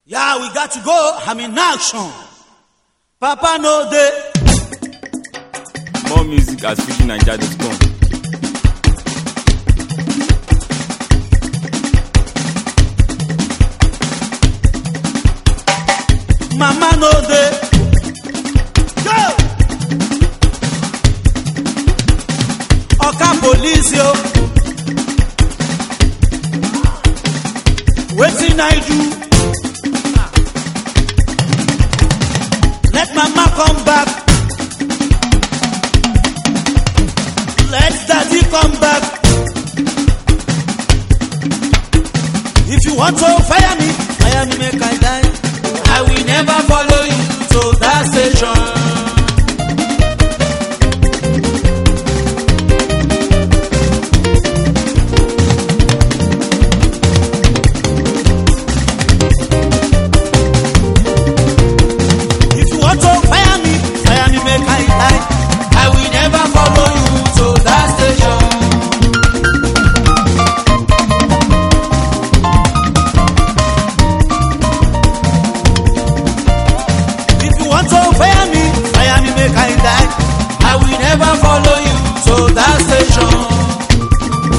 Yeah, we got to go. I'm in action. Papa no day. More music at FujiNiger.com. Mama no day. Go. Oka police yo. Wetin I do? Let mama come back. Let daddy come back. If you want to fire me, fire me make I die. I will never follow you to that station. If you want to fire me, fire me make I die. I will never follow you to that station. If you want to fire me, fire me make I die. I will never follow you to that station.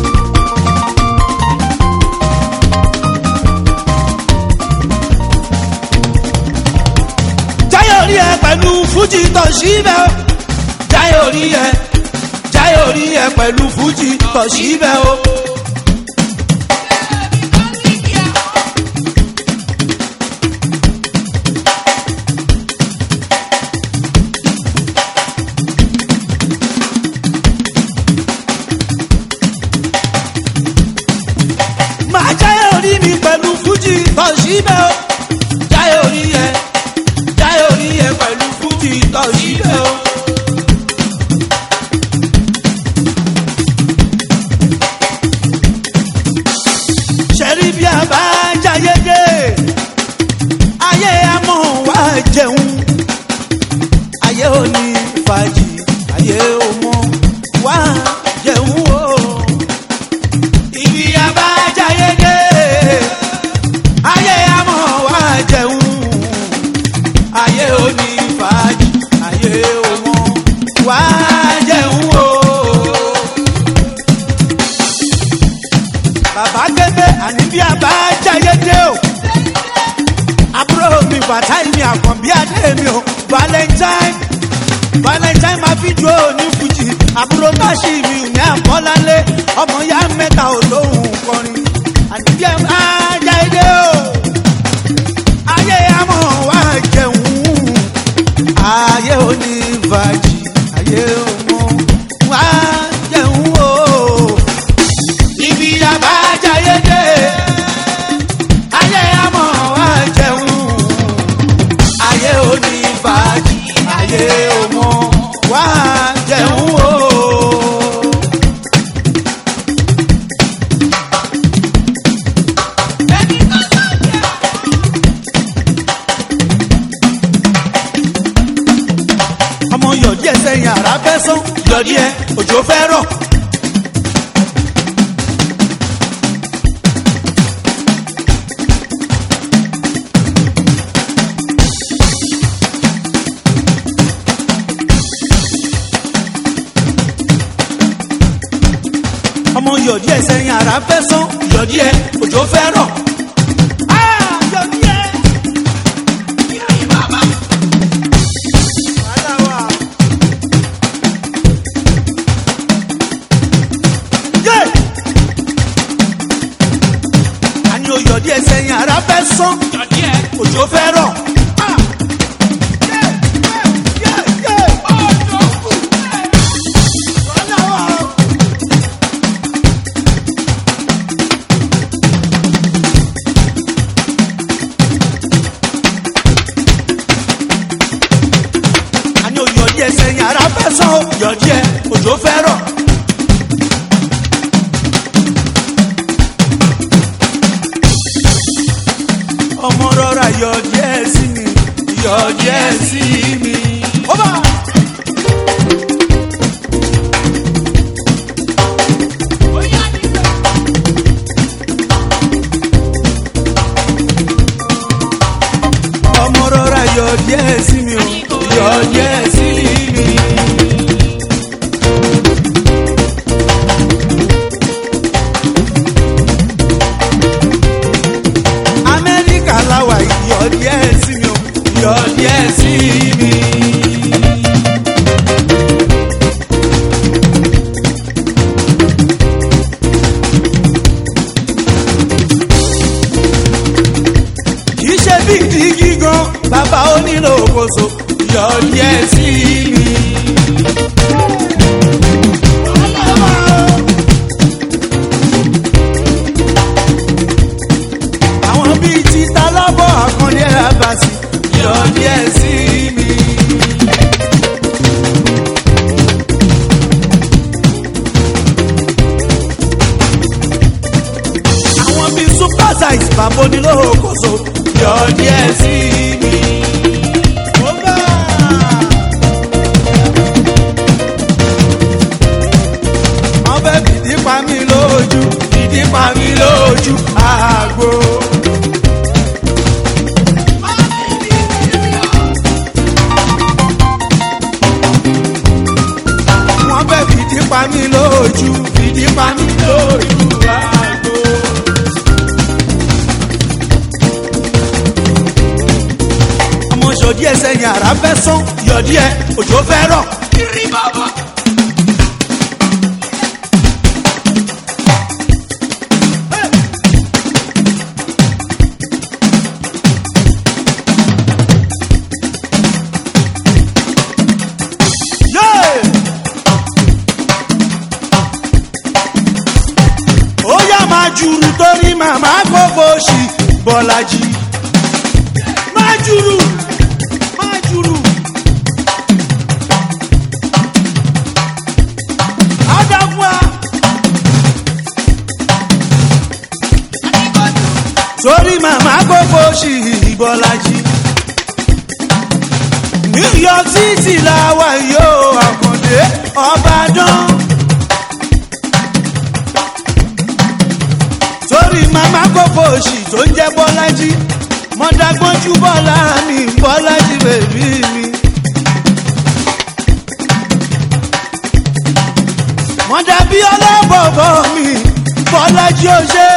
Jáyọ̀ rí ẹ pẹ̀lú fújì tọ̀ síbẹ̀ o. Jáyọ̀ rí ẹ Jáyọ̀ rí ẹ pẹ̀lú fújì tọ̀ síbẹ̀ o. Màá jáyọ̀ rí mi pẹ̀lú fújì tọ̀ síbẹ̀ o. Jáyọ̀ rí ẹ Jáyọ̀ rí ẹ pẹ̀lú fújì tọ̀ síbẹ̀ o. ṣẹ́rí bí a bá jáyé dé ayé amọ̀ wá jẹun ayé ò ní fàájì ayé ò mọ̀ wá jẹun o. ibi a bá jáyé dé ayé amọ̀ wá jẹun ayé ò ní fàájì ayé ò mọ̀ wá jẹun o bàbá gbẹgbẹ àní bí a bá jáyé dé o àbúrò mi bàtà mi àkànbí adé mi o valentine valentine máa fi jó ní fújì àbúrò táṣì mi ò ní àkọ́lálé ọmọ ya mẹ́ta ò lóhùn kọrin àní bí a bá jáyé dé o ayé amọ̀ wá jẹun ayé òní fàájì ayé òmò wá jẹun o ibi àbájáyé dé ayé àmọ́ wá jẹun ayé òní fàájì ayé òmò wá jẹun o. ọmọ yọ̀dí ẹ̀ sẹ́yìn àrà fẹ́ sán yọ̀dí ẹ̀ òjò fẹ́ rọ̀. ọmọ yọ̀dí ẹ̀ sẹ́yìn àrà fẹ́ sán yọ̀dí ẹ̀ òjò fẹ́ rọ̀. Ah, yọ̀dí ẹ̀. Wàhálà wà. Yé! àní oyọ̀dí ẹ̀ sẹ́yìn àrà fẹ́ sán òjò fẹ́ rọ̀. Ah! Yé! Yé! Yé! Yé! Wàhálà wà. àní oyọ̀dí ẹ̀ sẹ́yìn àrà fẹ́ sán yọ̀dí ẹ̀ òjò fẹ́ rọ̀. ọmọ rọra yọ̀dí ẹ̀ sí mi yọ̀dí ẹ̀ sí mi. ó bá. yọ díẹ̀ sí mi o yọ díẹ̀ sí mi. amẹ́ríkà láwà yọ díẹ̀ sí mi o yọ díẹ̀ sí mi. kì í ṣe bí ìdí gígan bàbá onílò òkòso yọ díẹ̀ sí mi. àwọn bíi títa lọ́bọ̀ àkànlé abasi yọ díẹ̀ sí mi. àwọn bíi super size bàbá onílò òkòso yọ díẹ̀ sí mi. Ó bá a. wọ́n fẹ́ fìdí pa mí lójú fìdí pa mí lójú àgbo. wọ́n fẹ́ fìdí pa mí lójú fìdí pa mí lójú àgbo. ọmọ ṣòdí ẹsẹ̀ yàrá fẹ́ sán yọ̀dí ẹ òjò fẹ́ rọ̀. Yeah! ó yá máa jùrù torí màmá gbogbo òṣì bọ́lájì máa jùrù máa jùrù. Adamwa. torí màmá gbogbo òṣì bọ́lájì new york city làwà yóò àkàndé ọbàdàn. torí màmá kókó òsì tó ń jẹ́ bọ́lájí mọ́dágbọ́njú bọ́lá mi bọ́lájí bèbí mi. mọ́dàbí ọlọ́bọ̀bọ̀ mi bọ́lájí ó ṣe.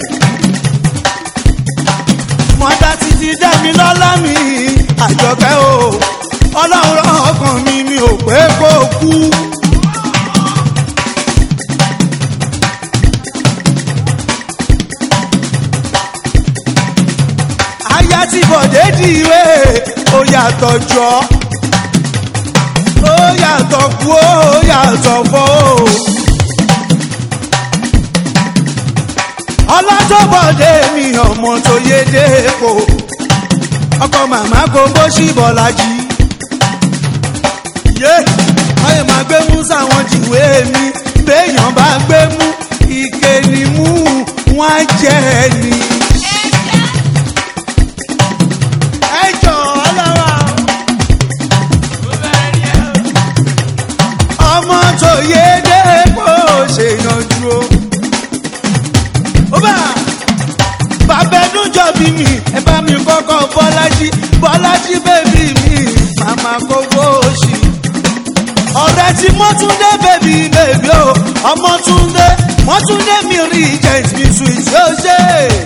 mọ́dà títí dẹ́mi lọ́lá mi àjọkẹ́ o ọlọ́run ọkàn mi mi ò pé kó kú. aya tí bọ̀dé di ìwé ó yàtọ̀ jọ ó yàtọ̀ kú ó yàtọ̀ fọ́ ó. ọlọ́tọ̀bọ̀dé mi ọmọ tó yé dépò ọkọ màmá kò bó sí bọ́lájì. yé ọyẹ máa gbé mú sáwọn jìwé mi béèyàn bá gbé mú ike ni mú wọn á jẹ ni. ẹ jọ ọlọ́wà. ọmọ tó yé dépò ṣèyànjú o. ó bá bàbá ẹdún jọ bí mi ẹ bá mi kọ́kọ́ bọ́lájí bọ́lájí bèbí mi màmá kókó òṣì. ọ̀rẹ́ tí mọ́túndé bèbí bèbí o ọmọtúndé mọ́túndé mi rí agent mi sweet yóò ṣe.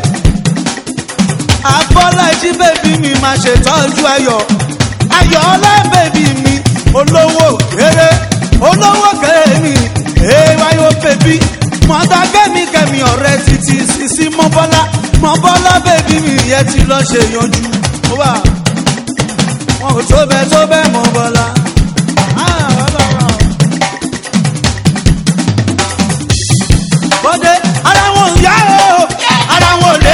abọ́lájí bèbí mi máa ṣètọ́jú ayọ̀ ayọ̀ ọlá bèbí mi olówó kéré olówó kéré mi èèwáyò bèbí mọ̀tà kẹ́mi kẹ́mi ọ̀rẹ́ títí sísí mọ́bọ́lá mọ́bọ́lá bèbí mi yẹn ti lọ ṣe yanjú. ó wà wọn ò tó bẹ́ẹ̀ tó bẹ́ẹ̀ mọ́bọ́lá. Ah, ọlọ́run. bọ́dé ara wọn ò yá o ara wọn ò lé.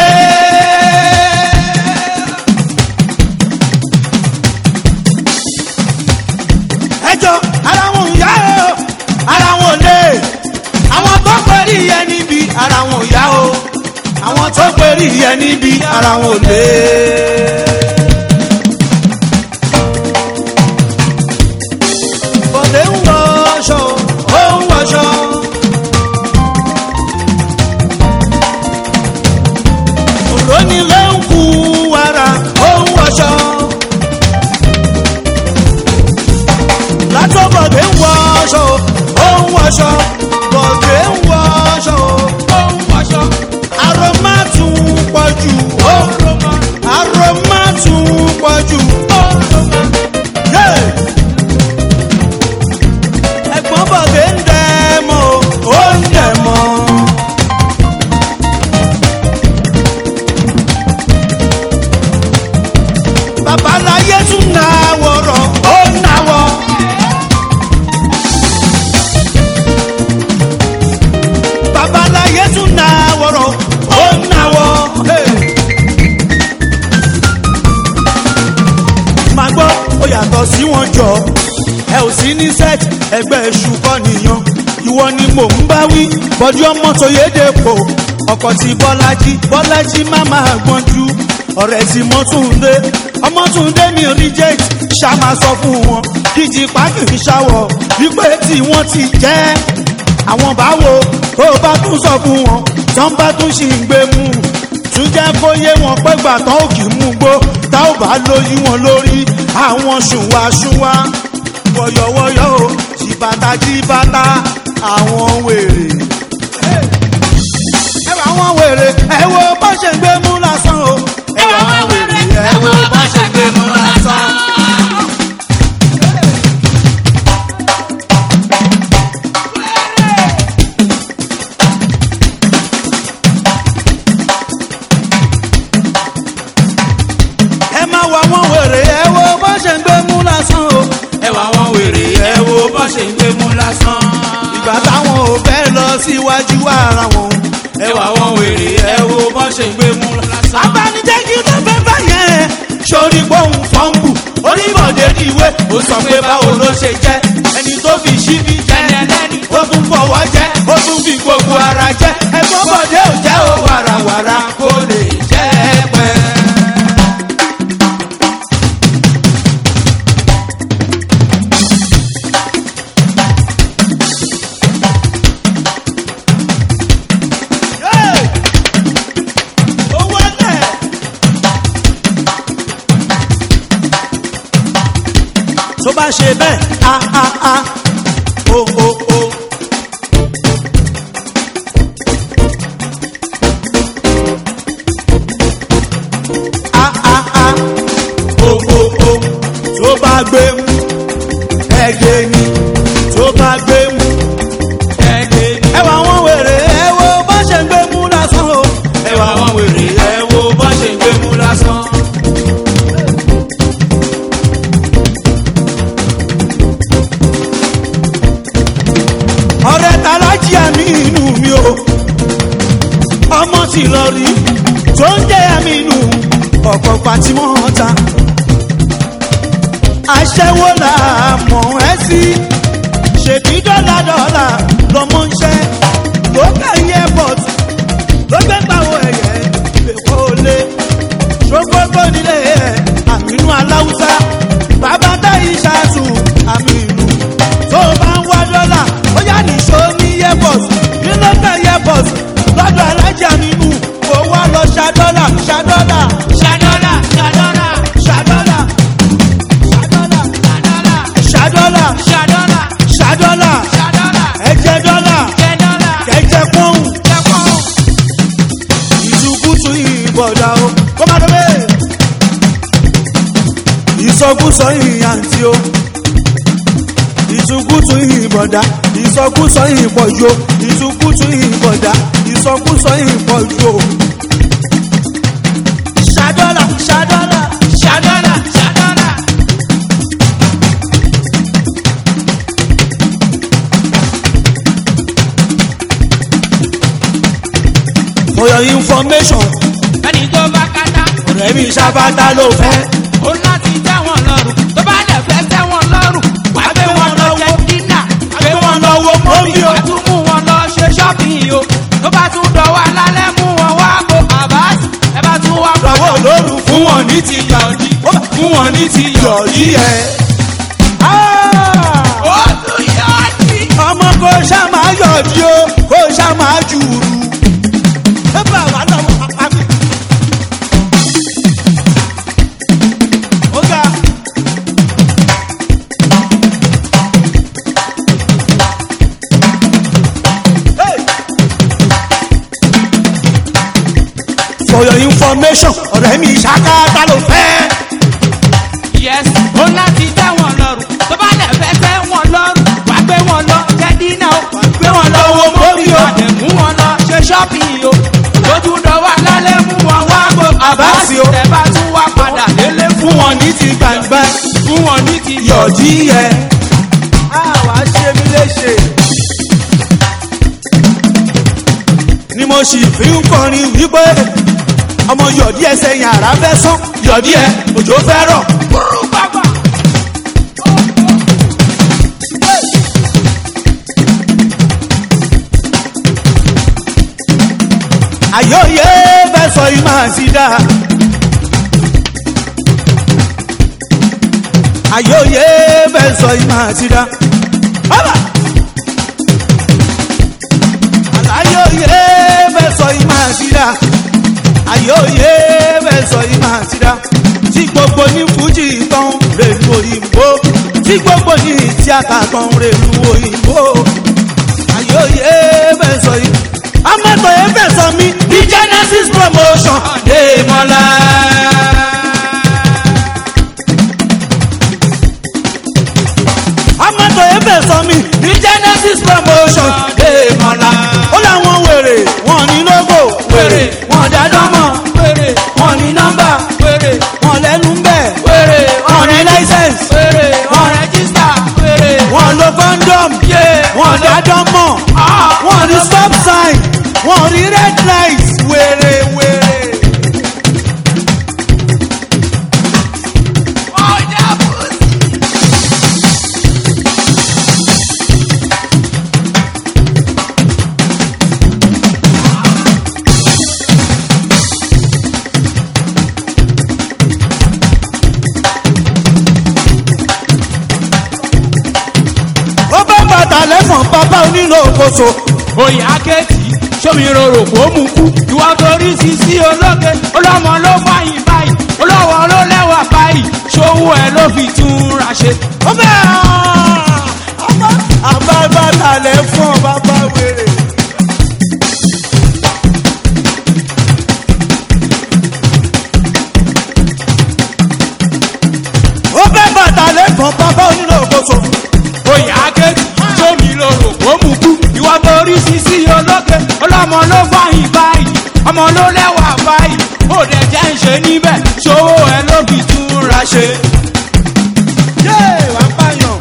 ẹjọ́ ara wọn ò yá o ara wọn ò lé. àwọn tó pẹ̀lú yẹn níbi ara wọn ò yá o àwọn tó pẹ̀lú yẹn níbi ara wọn ò lé. bọ́dé ń wọ aṣọ ó ń wọṣọ. òrónilé ń kú wàrà ó ń wọṣọ. babaláyé tún náwó rọ ó náwó. babaláyé tún náwó rọ ó náwó. máa gbọ́ ó yàtọ̀ sí wọn jọ ẹ ò sí ní set ẹgbẹ́ èṣù kọ́ nìyàn ìwọ ni mò ń bá wí bọ́dí ọmọ tó yéde pò ọkọ̀ tí bọ́lájí bọ́lájí má máa gbọ́njú ọ̀rẹ́ tí mọ́túndé ọmọtúndé mi reject ṣá máa sọ fún wọn díjì pákì ń ṣàwọ̀ wípé tí wọ́n ti jẹ́ àwọn báwo tó bá tún sọ fún wọn tán bá tún ṣì ń gbé mú tún jẹ́ kó yé wọn pé gbà tán ò kì í mú gbó tá ò bá lóyún wọn lórí àwọn ṣùwàṣùwà wọ̀yọ̀wọ̀yọ̀ o jìbàtà jìbàtà àwọn wèrè. ẹ wà wọn wèrè ẹ wo bó ṣe ń gbé mú lásán o. ẹ wà wọn wèrè ẹ wo bó ṣe ń gbé mú lásán. ẹ má wà wọn wèrè ẹ wo bó ṣe ń gbé mú lásán o. ẹ wà wọn wèrè ẹ wo bó ṣe ń gbé mú lásán. ìgbà táwọn ò fẹ́ lọ síwájú ara wọn. ẹ wà wọn wèrè ẹ wo bó ṣe ń gbé mú lásán. abanijẹ́ kí ló fẹ́ bá yẹn. sori gbóhùn fọ́ǹbù onímọ̀dé ìwé ó sọ pé báwo ló ṣe jẹ́ ẹni tó fi ṣíbí jẹ́ ẹlẹ́ni ó tún fọwọ́ jẹ́ ó tún fi gbogbo ara jẹ́ ẹ̀gbọ́n bọ̀dé ò jẹ́ ó wàràwàrà kó lè jẹ́ pẹ́. Hey! owó lẹ̀. tó bá ṣe bẹ́ẹ̀ a a a o o o. a a a o o o tó bá gbé mú ẹgbẹ́ ni tó bá gbé mú ẹgbẹ́ ni. ẹ wà wọ́n wèrè ẹ wo bó ṣe ń gbé mú lásán o. ẹ wà wọn wèrè ẹ wo bó ṣe ń gbé mú lásán. ọ̀rẹ́ talájí àmì inú mi o ọmọ ti lọ rí tó ń jẹ́ àmì inú ọ̀pọ̀ pàtímọ́ ta aṣẹ́wó là mọ̀ ẹ́ sí ṣèbí dọ́là dọ́là lọ́mọ ń ṣẹ́ lókè airport ló gbé pàwọ́ ẹ̀yẹ èkó lé ṣògbógbó nílé ẹ̀ àmínú aláwùsá bàbá táyì ṣáàtù àmì ìlú tó bá ń wá dọ́là ó yá nìṣó ní airport ní lọ́tà airport lọ́dọ̀ alájà nínú kó wá lọ ṣàdọ́là ṣàdọ́là ṣàdọ́là ṣàdọ́là ṣàdọ́là ṣàdọ́là ṣàdọ́là ṣàdọ́là ṣàdọ́là ṣàdọ́là ẹ̀jẹ̀ dọ́là jẹ́ dọ́là kẹ̀jẹ̀ pọ́ùn jẹ́ pọ́n. ìtukùtù ìbọ̀dà o kó má dọ́ bẹ́ẹ̀. ìsọkúsọ ìyàntí o ìtukùtù ìbọ̀dà ìsọkúsọ ìbọ̀jọ ìtukùtù ìbọ̀dà ìsọkúsọ ìbọ̀jọ. ṣàdọ́là ṣàdọ́là ṣàdọ́là ṣàdọ́là. for your information ẹni tó bá kátá. ọ̀rẹ́ mi ṣàbátà ló fẹ́. ó láti tẹ́ wọn lọ́rùn tó bá dẹ̀ fẹ́ tẹ́ wọn lọ́rùn wà á gbé wọn lọ jẹ dínà gbé wọn lọ wo mọ́bí Mọ́bí o. wà á tún mú wọn lọ ṣe ṣọ́ọ̀bì o tó bá tún dọ̀wọ́ alálẹ́ mú wọn wá kó àbáàsì ẹ bá tún wá lọ́wọ́ olóru fún wọn ní ti yọ̀ọ̀dí fún wọn ní ti yọ̀ọ̀dí ẹ̀. ó tún yọ̀ọ̀dí. ọmọ kò ṣá máa yọ̀ọ̀dí o kò ṣá máa jùrù. ẹ bá wa lọ́wọ́ àmì. ó ga. Hey! for your information ọ̀rẹ́ mi ṣàkátà ló fẹ́. yes ó láti tẹ́ wọn lọ́rùn tó bá dẹ̀ fẹ́ tẹ́ wọn lọ́rùn wà á gbé wọn lọ jẹ dínà o gbé wọn lọ wo mọ́bí o dẹ̀ mú wọn lọ ṣe ṣọ́ọ̀bì o lójú dọ̀wọ́ alálẹ́ mú wọn wá kó Àbáàsì o. tẹ̀ bá tún wá padà délé fún fún wọn ní ti gbà yọ̀dí yẹ àwa ṣe mí léṣe. ni mo sì fi ń kọrin wípé ọmọ yọ̀dí ẹsẹ̀ yàrá fẹ́ sán yọ̀dí ẹ òjò fẹ́ rọ̀. àyòyè fẹ́ sọ yìí máa ti dá. àyòyè fẹ́ sọ yìí máa ti dá. Bàbá! àyòyè fẹ́ sọ yìí máa ti dá. àyòyè fẹ́ sọ yìí máa ti dá. tí gbogbo ní fújì tán rèlú òyìnbó tí gbogbo ní tíátà tán rèlú òyìnbó àyòyè fẹ́ sọ yìí amẹ́tọ̀ yẹn fẹ́ sọ mí ní genesis promotion dé mọ́lá. amẹ́tọ̀ yẹn fẹ́ sọ mí ní genesis promotion dé mọ́lá. ó láwọn wèrè wọn ní logo wèrè wọn dájọ́mọ̀ wèrè wọn ní nọ́mbà wèrè wọn lẹ́nu ń bẹ̀ wèrè wọn ní license wèrè wọn rẹ́jísítà wèrè wọn lo condom yé wọn dájọ́mọ̀ wọn ní stop sign wọn ní red light wèrè wèrè. ọjà bùsì. ó bá bàtà lẹ́fọ̀n bàbá onílò òkòtò. oyè akéètì sómi rorò kó mú kú ìwà torí sisi ológe ọlọmọ ló fàyìn báyìí olówó ló lẹwà báyìí ṣòwò ẹ ló fi tún ra ṣe. ó bẹ́ àbá bàtà lẹ́fọ̀n bàbá wèrè. ó bẹ́ bàtà lẹ́fọ̀n bàbá onílò òkòtò. oyè akéètì sómi rorò kó mú kú ìwà torí sisi ológe ọlọmọ ló fàyìn báyìí ọmọ ló lẹwà báyìí ó dẹ jẹ́ ń ṣe níbẹ̀ ṣòwò ẹ ló fi tún ra ṣe. yé wà á pààyàn.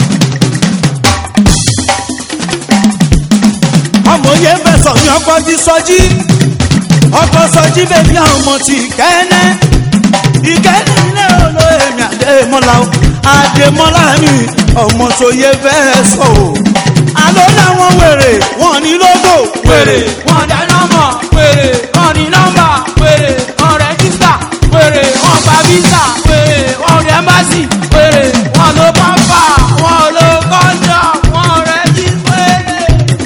ọmọ yẹn fẹ́ sọ ní ọkọ̀ jí sọjí ọkọ̀ sọjí bèbí àwọn ọmọ ti kẹ́ẹ́nẹ́ ìkẹ́ẹ́nẹ́ ilé olóyèmí àdèmọ́lá o àdèmọ́lá mi ọmọ tó yẹ fẹ́ sọ o àlọ́ làwọn wèrè wọn ní lógo wèrè wọn dá nọmọ wèrè wọn ní nọmba wèrè wọn rẹjísítà wèrè wọn gba visa wèrè wọn rí ẹmbásì wèrè wọn ló pampa wọn ló kọjọ wọn rẹjí wèrè.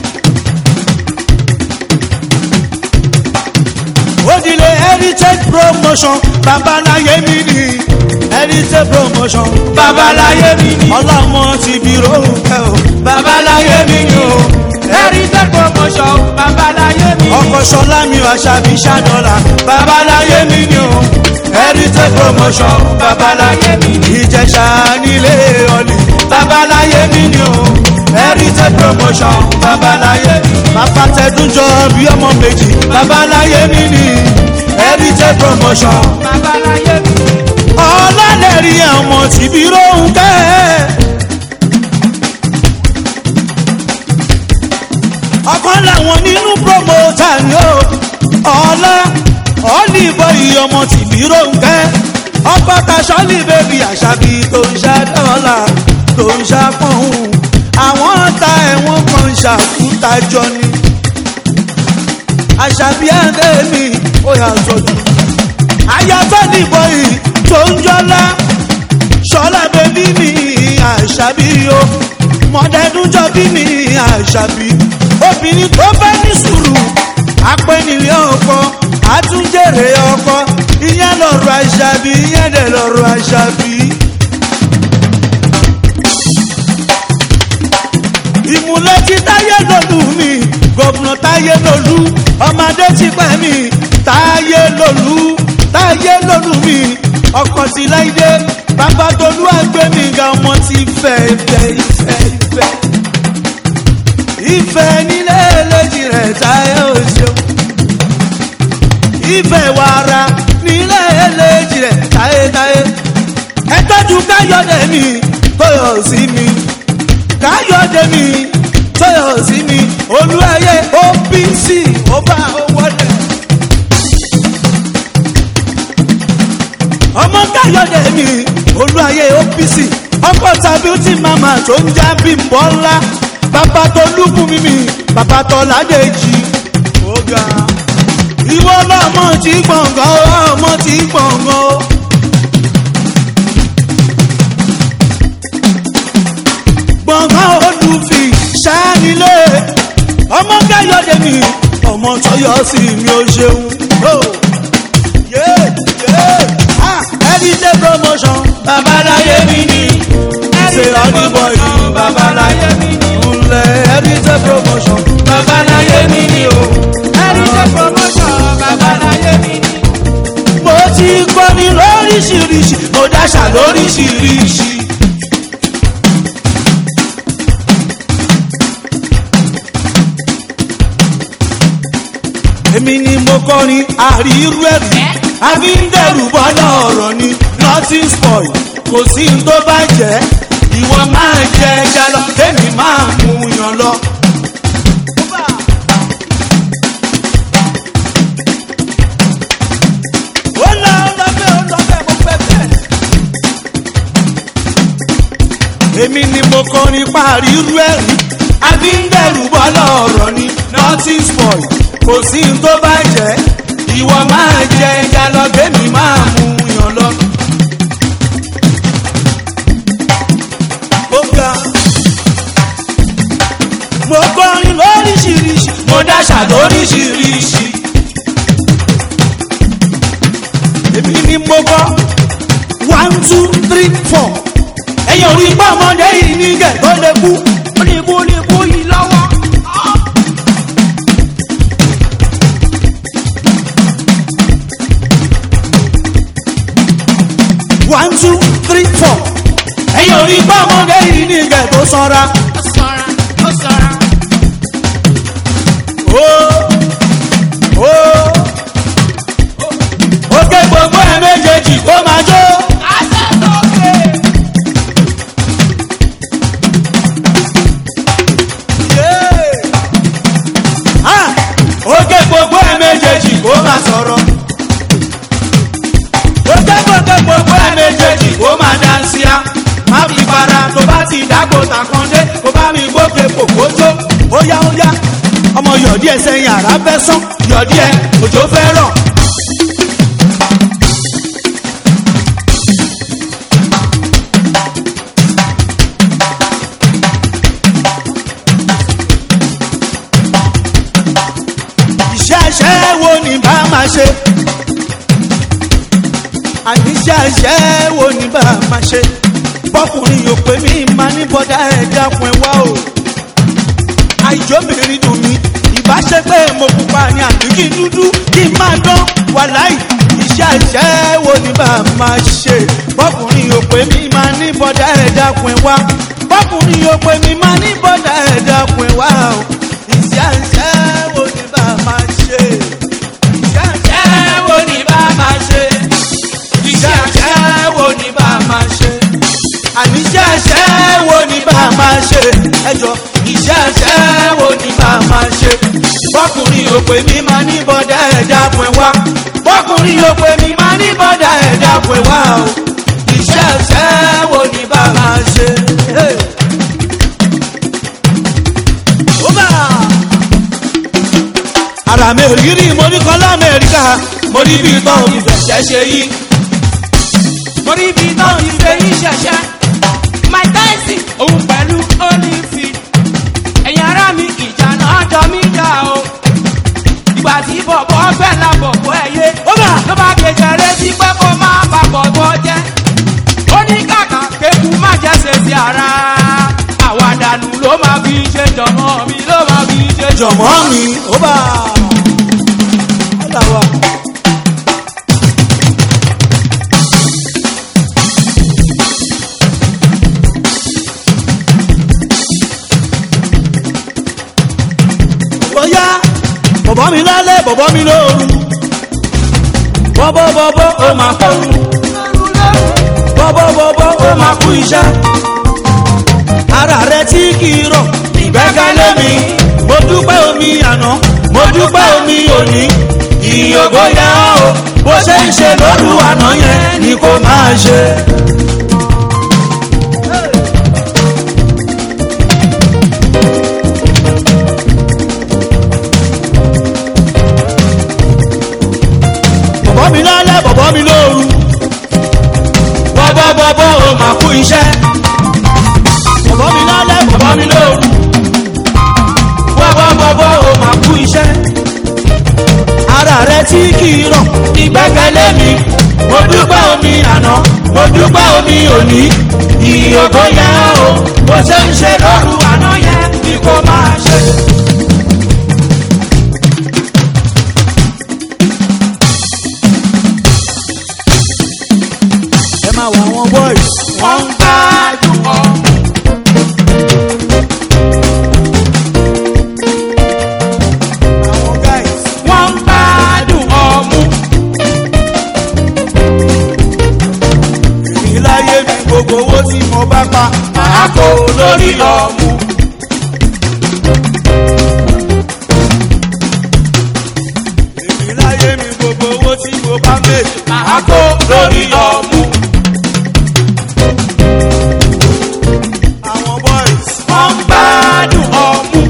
òdìlé heritage promotion babaláyé mi ni heritage promotion babaláyé mi ni ọlọ́mọ ti bí rónkẹ́ o babaláyé mi ni o heritage promotion babaláyé mi ni ọkọ̀ sọlá mi ò àṣàbí ṣàdọ́là babaláyé mi ni o heritage promotion babaláyé mi ni ìjẹ̀ṣà nílé ọ̀lì babaláyé mi ni o heritage promotion babaláyé bàbá tẹdúnjọ bí ọmọ méjì babaláyé mi ni heritage promotion babaláyé mi ni ọlọ́lẹ̀rí ọmọ tìbí rónkẹ́. ọ̀kan làwọn nínú promoter ni ó ọlá ọ̀lìbọ̀ ìyọmọ tìbí rónkẹ́ ọkọ̀ taṣọ́lì bèbí àṣàbí tó ń ṣá dọ́là tó ń ṣá pọ̀hún àwọn ta ẹ̀wọ̀n kan ṣàkúta jọ ni àṣàbí ẹ̀ńdẹ́ mi ó yà sọ́jú ayatọ́ nìbọn yìí tó ń jọlá ṣọlá bẹbí mi àṣàbí o mọ̀dẹ́dúnjọ́ bí mi àṣàbí obìnrin tó bá ní sùúrù apẹ́nilé ọkọ àtúnjèrè ọkọ ìyẹn lọ́rọ̀ àṣàbí ìyẹn dẹ̀ lọ́rọ̀ àṣàbí. ìmúlẹ̀ tí táyé lòlù mi gọ̀bùnà táyé lòlù ọmọdé ti pẹ́ mi táyé lòlù táyé lòlù mi ọkọ̀ sí láìdé bàbá tolú àgbẹ̀ mi ga ọmọ ti fẹ́ ìfẹ́ ìfẹ́ ìfẹ́ ìfẹ́ nílé èlejì rẹ̀ táyé ò ṣeun ìfẹ́ wàrà nílé èlejì rẹ̀ táyé táyé ẹ tọ́jú káyọ̀dé mi tó tóyọ̀ sí mi káyọ̀dé mi tóyọ̀ sí mi olúẹyẹ opc ó bá owó rẹ̀. ọmọ káyọ̀dé mi olúẹyẹ opc ọkọ̀ tàbí tí màmá tó ń já bímbọ́ ńlá bàbá tó lùkù mímì bàbá tó ládèjì ó ga ìwọ lọmọ tí gbọ̀ngàn ọmọ tí gbọ̀ngàn. gbọ̀ngàn olùfì ṣáánilé ọmọ káyọ̀dé mi ọmọ tọyọ sí mi ò ṣeun. ẹ̀ẹ́dídé promotion babaláyé mi ni ṣe ọdúnbọ̀ yìí babaláyé mi ni ńlẹ̀ ẹ̀ẹ́dídé promotion babaláyé mi ni o ẹ̀ríṣẹ́ promotion babaláyé mi ni. mo ti kọ́ni lóríṣiríṣi mo dáṣà lóríṣiríṣi. èmi ni mo kọrin àrírú ẹ̀rí àbí ń dẹ̀rù bọ́lá ọ̀rọ̀ ni nothing spoil kò sí n tó bá jẹ́ ìwọ máa jẹ ẹja lọ kémi máa mú yan lọ. ó lọ lọ́bẹ̀ ó lọ́bẹ̀ mo fẹ́ bẹ́ẹ̀. èmi ni mo kọrin parí irú ẹ̀rí àbí ń dẹ̀rù bọ́lá ọ̀rọ̀ ni nothing spoil kò sí n tó bá jẹ́ ìwọ máa jẹ ẹja lọ kémi máa mú yan lọ. ó ga mo kọrin lóríṣiríṣi mo dáṣà lóríṣiríṣi. èmi ni mo kọ́ one two three four ẹ̀yin ò rí pé ọmọdé yìí ní gẹ̀ tó lè kú. ó ní kú ní kú yìí lọ́wọ́. one two three four ẹ̀yin ò rí pé ọmọdé yìí ní gẹ̀ tó sanra. ó sọra ó sọra. ó ó ó ké gbogbo ẹ̀ méjèèjì kó máa jó. àtẹ̀sọ́kè. Ah, ó ké gbogbo ẹ̀ méjèèjì kó máa sọ̀rọ̀. ó ké gbogbo gbogbo ẹ̀ méjèèjì kó máa dáńsíá. má fi para tó bá ti dágbò tàkàndé kó bá mi gbókè kòkójó. ó yá ó yá ọmọ yọ̀dí ẹ̀ sẹ́yìn àrá fẹ́ sán yọ̀dí ẹ̀ òjò fẹ́ rọ̀. iṣẹ́ iṣẹ́ wo ni bá máa ṣe àní iṣẹ́ iṣẹ́ wo ni bá máa ṣe bọ́kùnrin yóò pé mi máa ní bọ́dá ẹ̀ dákun ẹ̀ wá o àìjóbìnrin dùn mí ìbáṣe pé mo pupa ni àbí kí n dúdú kí n máa dán wàláì iṣẹ́ iṣẹ́ wo ni bá máa ṣe bọ́kùnrin yóò pé mi máa ní bọ́dá ẹ̀ dákun ẹ̀ wá bọ́kùnrin yóò pé mi máa ní bọ́dá ẹ̀ dákun ẹ̀ wá o iṣẹ́ iṣẹ́ wo ni bá máa ṣe iṣẹ́ iṣẹ́ ẹ wo ni bá máa ṣe. iṣẹ́ àṣẹ wo ni bá máa ṣe. àní iṣẹ́ iṣẹ́ wo ni bá máa ṣe ẹjọ́ iṣẹ́ iṣẹ́ wo ni bá máa ṣe bọ́kùnrin ò pé mi máa ní bọ́dá ẹ̀ dákun ẹ̀ wá bọ́kùnrin ò pé mi máa ní bọ́dá ẹ̀ dákun ẹ̀ wá o iṣẹ́ iṣẹ́ wo ni bá máa ṣe. Hey. Oba! ara mi ò rí rí mo ní kọ́ lamẹ́ríkà mo ní bí tán òbí fẹ̀ṣẹ̀ ṣe yí. mo rí ibi náà ti ṣe yín ṣẹ̀ṣẹ̀. my tyson òun pẹ̀lú olifi. ẹ̀yin ará mi ìjà náà jọ mí jà o. ìgbà tí bọ̀bọ̀ fẹ́ la bọ̀bọ̀ ẹ̀ yé. Ó bà! ló bá gbèsè retí pé kó má bà bọ̀bọ̀ jẹ́. ó ní kàkà kéku má jẹ́ sèṣì ara. àwàdànù ló máa fi ṣe jọmọ mi ló máa fi ṣe jọmọ. jọ̀mọ́ mi ó bá ọ̀là wa. bóyá bọ̀bọ̀ mi lálẹ́ bọ̀bọ̀ mi lóru bọ́bọ́ bọ́bọ́ ó máa kọ́rù bọ́bọ́ bọ́bọ́ ó máa kú iṣẹ́ ara rẹ tí kì í rọ̀ ìgbẹ́kẹ̀lé mi mo dúpẹ́ omi àná mo dúpẹ́ omi òní ìyókò yẹn o bó ṣe ń ṣe lóru àná yẹn ni kò máa ṣe. bọ̀bọ̀ mi lálẹ́ bọ̀bọ̀ mi lóru bọ̀bọ̀ bọ̀bọ̀ o máa kú iṣẹ́ bọ̀bọ̀ mi lálẹ́ bọ̀bọ̀ mi lóru bọ̀bọ̀ bọ̀bọ̀ o máa kú iṣẹ́ ara rẹ tí kì í rọ̀ ìgbẹ́kẹ̀lé mi mo dúpẹ́ omi àná mo dúpẹ́ omi òní ìyókò yẹn o bó ṣe ń ṣe lóru àná yẹn ni kò máa ṣe. ẹ máa wọ àwọn boys wọ́n ń gbádùn ọ. àwọn guys wọ́n ń gbádùn ọmú. èmi láyé mi gbogbo owó tí mo bá pa máa kó lórí ọmú. èmi láyé mi gbogbo owó tí mo bá méjì máa kó lórí ọmú. àwọn boys wọ́n ń gbádùn ọmú.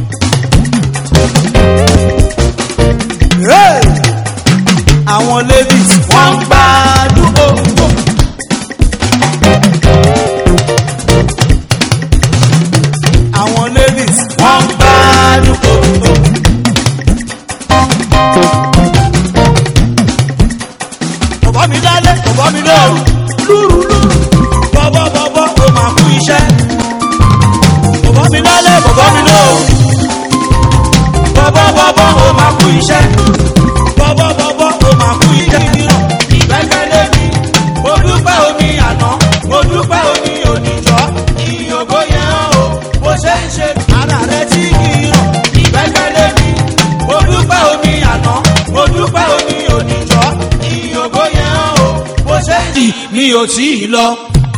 Hey! àwọn ladies wọ́n ń gbádùn ọmú. àwọn ladies wọ́n ń gbádùn ọmú. bọ̀bọ̀ mi lálẹ́ bọ̀bọ̀ mi lóru lúru lúru bọ̀bọ̀ bọ̀bọ̀ o máa kú iṣẹ́ bọ̀bọ̀ mi lálẹ́ bọ̀bọ̀ mi lóru bọ̀bọ̀ bọ̀bọ̀ o máa kú iṣẹ́ bọ̀bọ̀ bọ̀bọ̀ o máa kú iṣẹ́ mìíràn ìgbẹ́kẹ̀lé mi mo dúpẹ́ omi àná mo dúpẹ́ omi òníjọ́ ìyókò yẹn o bó ṣe ń ṣe ara rẹ tí kì í ràn ìgbẹ́kẹ̀lé mi mo dúpẹ́ omi àná mo dúpẹ́ omi òníjọ́ ìyókò yẹn o bó ṣe ń ṣe mi ò tí ì lọ.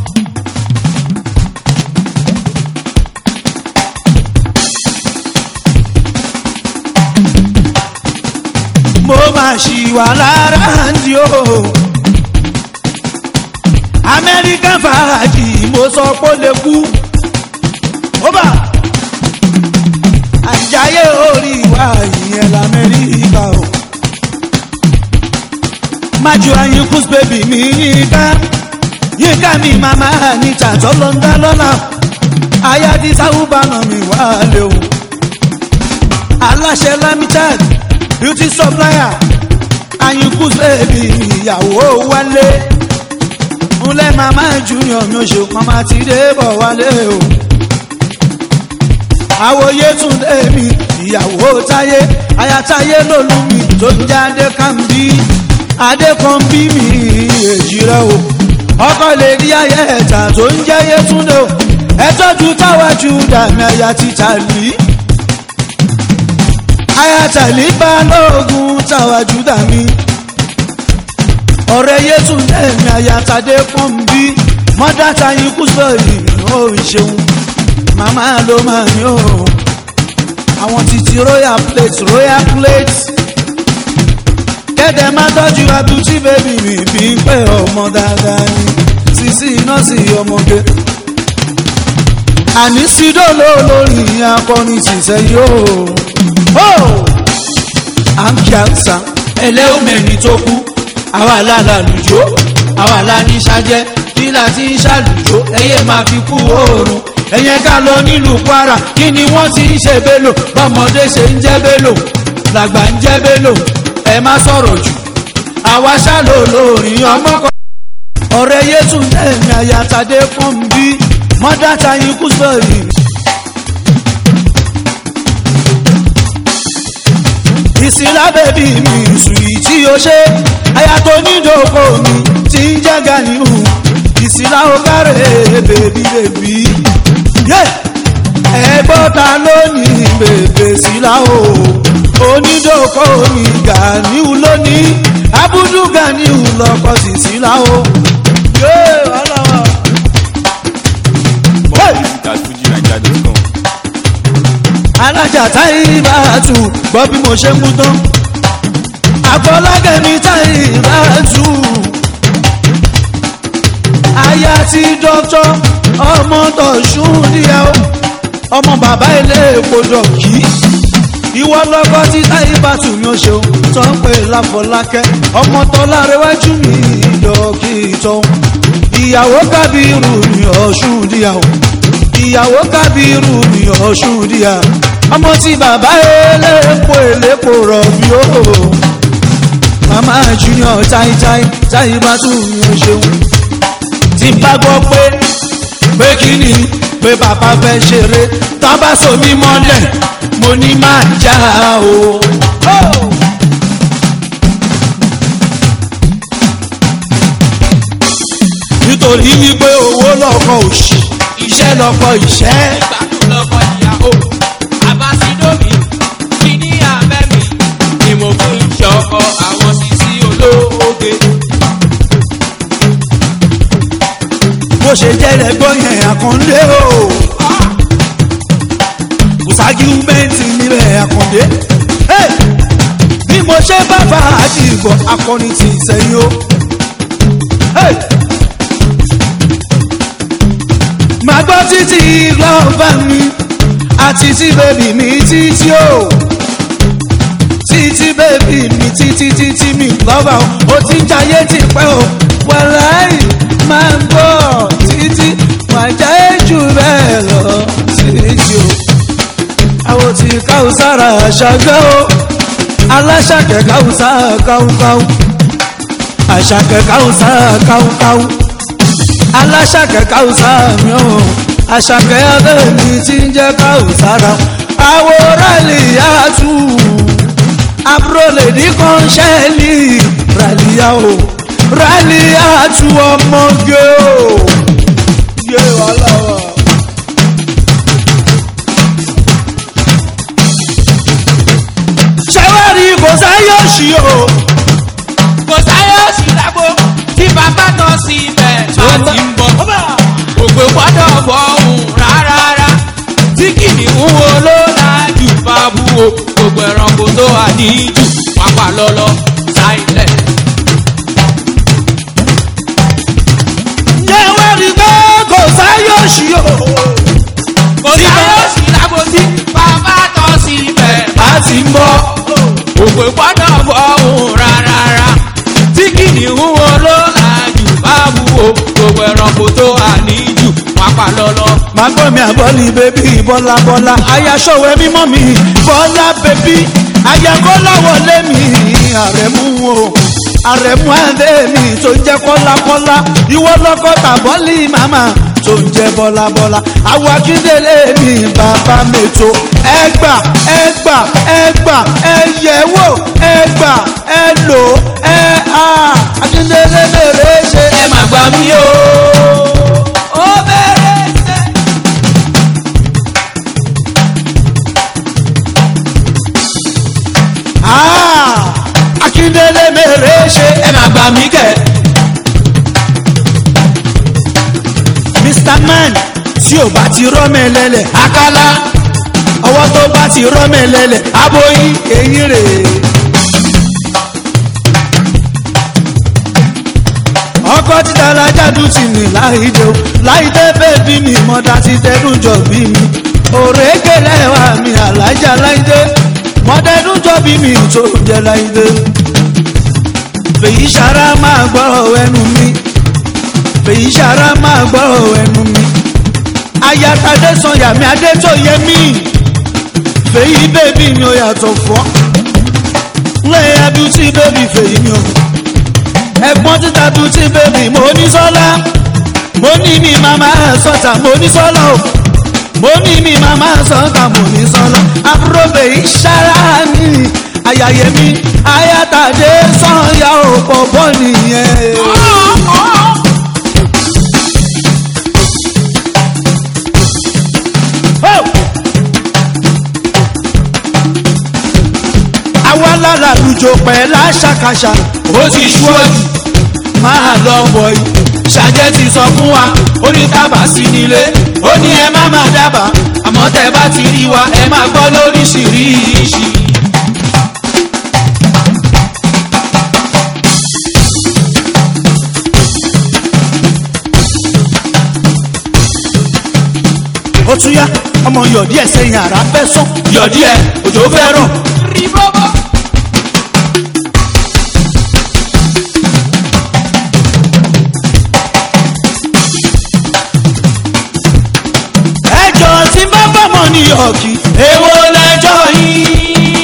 mo máa ṣì wà lára ndí o. American fàájì mo sọ pé ó lè kú. ó bà àjáyé orí wa ìyẹn lamẹ́ríkà o. májú ayínkùs bèbí mi yínká yínká mi màmá níta tọ́lọ́ ń dá lọ́nà aya ti sáwùbánà mi wá lé o. aláṣẹ lamited beauty supplier ayínkùs bèbí ìyàwó wálé ńlẹ́ màmá junior mi ò ṣe màmá ti dé bọ̀ wálé o. àwòye tún dé mi ìyàwó táyé ayatáyé lòlú mi tó ń jẹ́ adékànbí adékànbí mi èjì rẹ o. ọkọ lè di ayé ẹ̀ta tó ń jẹ́ yétúndé o. ẹ tọ́jú táwájú dàmí aya títà lì. ayatollah balógun táwájú dàmí ọ̀rẹ́ yéṣu lẹ́ẹ̀mí àyàtàdé fún bí mọ́dá tayin kú sọ̀rì ó ṣeun màmá ló máa ní o àwọn títí royal plate royal plate kẹ́dẹ̀ má tọ́jú abújí bébì mi bí pé ọmọ dáadáa ni sísí nọ́ọ̀sì ọmọge àní sídòló lórí akọrin ṣiṣẹ́ yóò à ń kí àṣà ẹlẹ́ọ̀mẹ́ni tó kú àwa lálàlùjó àwa láníṣàjẹ́ nílà tí ń ṣàlùjó ẹyẹ máa fi kú oòrùn ẹ̀yẹ ká lọ nílùú kwara kí ni wọ́n ti ń ṣe bélo bọ́mọdé ṣe ń jẹ́ bélo làgbà ń jẹ́ bélo ẹ má sọ̀rọ̀ jù àwa ṣàlò lórin ọmọ kan. ọ̀rẹ́ yéṣu lẹ́yìn àyàtàdé fún bí mọ́dátà yín kú sọ̀rì. ìsìlá bèbí mi sùn tí o ṣe aya tó nídòkó mi ti ń jẹ́ ganihu ìsìlá o kárẹ̀ bèbí bèbí. ẹgbọ́ta lónìí bèbè sílá o onídòkó mi ganihu lónìí abudu ganihu lọkọ sí sílá o. More music at Fuji Nigeria. alájà táyì bá tù gbọ́ bí mo ṣe ń mú tán àfọlákẹ́mi táyì bá tù aya ti dọ́tọ́ ọmọ tọ̀sùn díẹ̀ o ọmọ bàbá ilé èkó dọ̀kí ìwọ lọ́kọ́ tí táyì bá tù mí ó ṣeun tó ń pè láfọlákẹ́ ọmọ tọ́lá rẹwájú mi dọ̀kí tán ìyàwó kábírù ní ọ̀ṣun díẹ̀ o ìyàwó kábírù ní ọ̀ṣun díẹ̀ ọmọ tí bàbá elépo elépo rọ̀bì o màmá junior táìtáì táyì bá tù mí ó ṣeun tí bá gbọ́ pé pé kí ni pé bàbá fẹ́ ṣeré tá bá so mí mọ́lẹ̀ mo ní máa já o. nítorí wípé owó lọ́kọ̀ òṣì iṣẹ́ lọ́kọ̀ ìṣẹ́. ìgbádùn lọ́kọ̀ ìyàwó abasidomi kí ní abẹ́ mi ni mo fún iṣẹ́ ọkọ àwọn sisi olóoge. bó ṣe jẹ́ lẹ́gbọ́n yẹn àkàndé o. kò ságíúmẹ́ǹtì nílẹ̀ àkàndé. Hey! bí mo ṣe bá bá àdìgbò akọni ti sẹ́yìn o. Hey! màá gbọ́ títí lọ́ọ̀bá mi àti tí bèbí mi títí o. títí bèbí mi títí títí mi lọ́ba o. ó ti ń jayé ti pẹ́ o. wàláì máa ń bọ̀ títí wàá jayé jù bẹ́ẹ̀ lọ títí o. àwọn tí káwùsára ṣàgbẹ́ o. aláṣàkẹ́ káwùsá káwùkáwù. àṣàkẹ́ káwùsá káwùkáwù aláṣàkẹ́ káwùsá mi ò àṣàkẹ́ abẹ́ mi ti ń jẹ́ káwùsára àwòrán lè yá tù àbúrò lè ní kọ́ńṣẹ́lì ràlíyá o ràlíyá tù ọmọge o yé wàhálà wa. ṣẹ́wárí kò sáyọ̀ sí o. kò sáyọ̀ sí lágbo tí bàbá tán sí ibẹ̀ láti ń bọ̀. òpè gbọ́dọ̀ fọ̀hún rárá tí kìnìún wo ló lájú fábú o gbogbo ẹranko tó wà níjù pápá lọ́lọ́ sáìlẹ̀. ṣẹ́wárí pé kò sáyọ̀ sí o. kò sáyọ̀ sí lágbo tí bàbá tán sí ibẹ̀ láti ń bọ̀. òpè gbọ́dọ̀ fọ̀hún rárá tí kìnìún wo ló lájú fábú o gbogbo ẹranko tó wà níjù pápá lọ́lọ́. máa gbọ́ mi àbọ̀lì bébí bọ́lá bọ́lá ayaṣọ́wẹ́ mímọ́ mi bọ́lá bébí ayakọ́lá wọlé mi àrẹ̀mú o àrẹ̀mú adé mi tó ń jẹ́ kọ́lákọ́lá ìwọ lọ́kọ́ tàbọ́lì màmá tó ń jẹ́ bọ́lá bọ́lá àwọn akíndélé mi bàbá mẹ́tò ẹgbà ẹgbà ẹgbà ẹyẹwò ẹgbà ẹlò ẹ á akíndélé mèrè ṣe ẹ má gbà mí o. ó bẹ̀rẹ̀ sẹ́. Ah, akíndélé mèrè ṣe ẹ má gbà mí kẹ. mr man tí ò bá ti rọ́mẹ̀lẹ́lẹ̀ akálá ọwọ́ tó bá ti rọ́mẹ̀lẹ́lẹ̀ aboyí èyí rèé. ọkọ títa alájàdú ti ní láìdé o láìdé bèbí mi mọ́dá ti tẹ́dún jọ bí mi òrèké lẹ́wà mi alájà láìdé mọ́dẹ́dún jọ bí mi tó jẹ́ láìdé fèyí sara máa gbọ́rọ̀ ẹnu mi fèyí sara máa gbọ́rọ̀ ẹnu mi ayatadé sọyà mi adé tó yẹ mí fèyí bèbí mi ò yàtọ̀ fọ́ lẹ́yìn abúlé bèbí fèyí mi ò ẹ̀gbọ́n títa beauty baby mo ní sọ́lá mo ní mi màmá sọ́tà mo ní sọ́lá o mo ní mi màmá sọ́tà mo ní sọ́lá àbúrò bèyí sára ní ayàyè mi ayátàdé sọ́yà ò pọ̀pọ̀ nìyẹn. Oh! àwa lára lùjọ pẹ̀ láṣàkàṣà ó ti ṣúọ́jù máa lọ bọ̀ yìí ṣàjẹ́ ti sọ fún wa ó ní tábà sí nílé ó ní ẹ má má dábàá àmọ́ tẹ́ bá ti rí wa ẹ má gbọ́ lóríṣiríṣi. ó tún yá ọmọ yọ̀dí ẹ̀ sẹ́yìn àrà fẹ́ sán yọ̀dí ẹ̀ òjò fẹ́ rọ̀. rí bọ́bọ́. ẹjọ́ tí bá bọ́mọ ní yọ̀kì èwo lẹjọ́ yìí.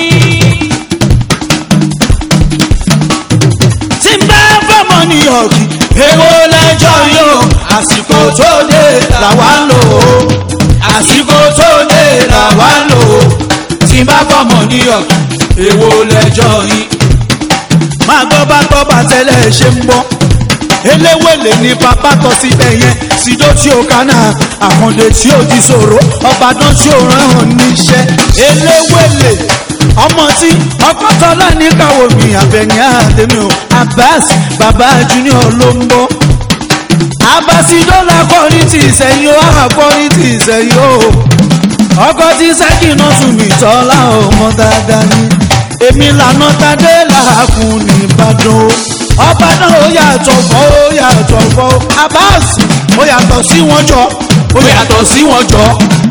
tí bá bọ́mọ ní yọ̀kì èwo lẹjọ́ yìí o àsìkò tó dé làwa ń lò ó àsìkò tó dé làwa ń lò ó tí n bá fọmọ ní ọ̀kì èwo lẹjọ́ yìí. máa gbọ́ bá gbọ́ bá tẹ́lẹ̀ ṣe ń bọ́ eléwèlé ní pápá tọ́ síbẹ̀ yẹn sídó tí ó kánà àkàndé tí ó di sòrò ọbàdàn tí ó rán hàn níṣẹ́ eléwèlé ọmọ tí ọkọ̀tọ́lá ní káwọ́ mi àbẹ̀ní àdèmí o abbas bàbá junior ló ń bọ́ abasidola kọrin ti ìsẹ̀yìn o àkọrin ti ìsẹ̀yìn o ọkọ tí sẹ́kìnà tún mi tọ́lá ọmọ dáadáa ni èmi lànà tadé làákùn nìbàdàn o ọba náà ó yàtọ̀ fọ́ ó yàtọ̀ fọ́ ó abbas ó yàtọ̀ sí wọn jọ ó yàtọ̀ sí wọn jọ.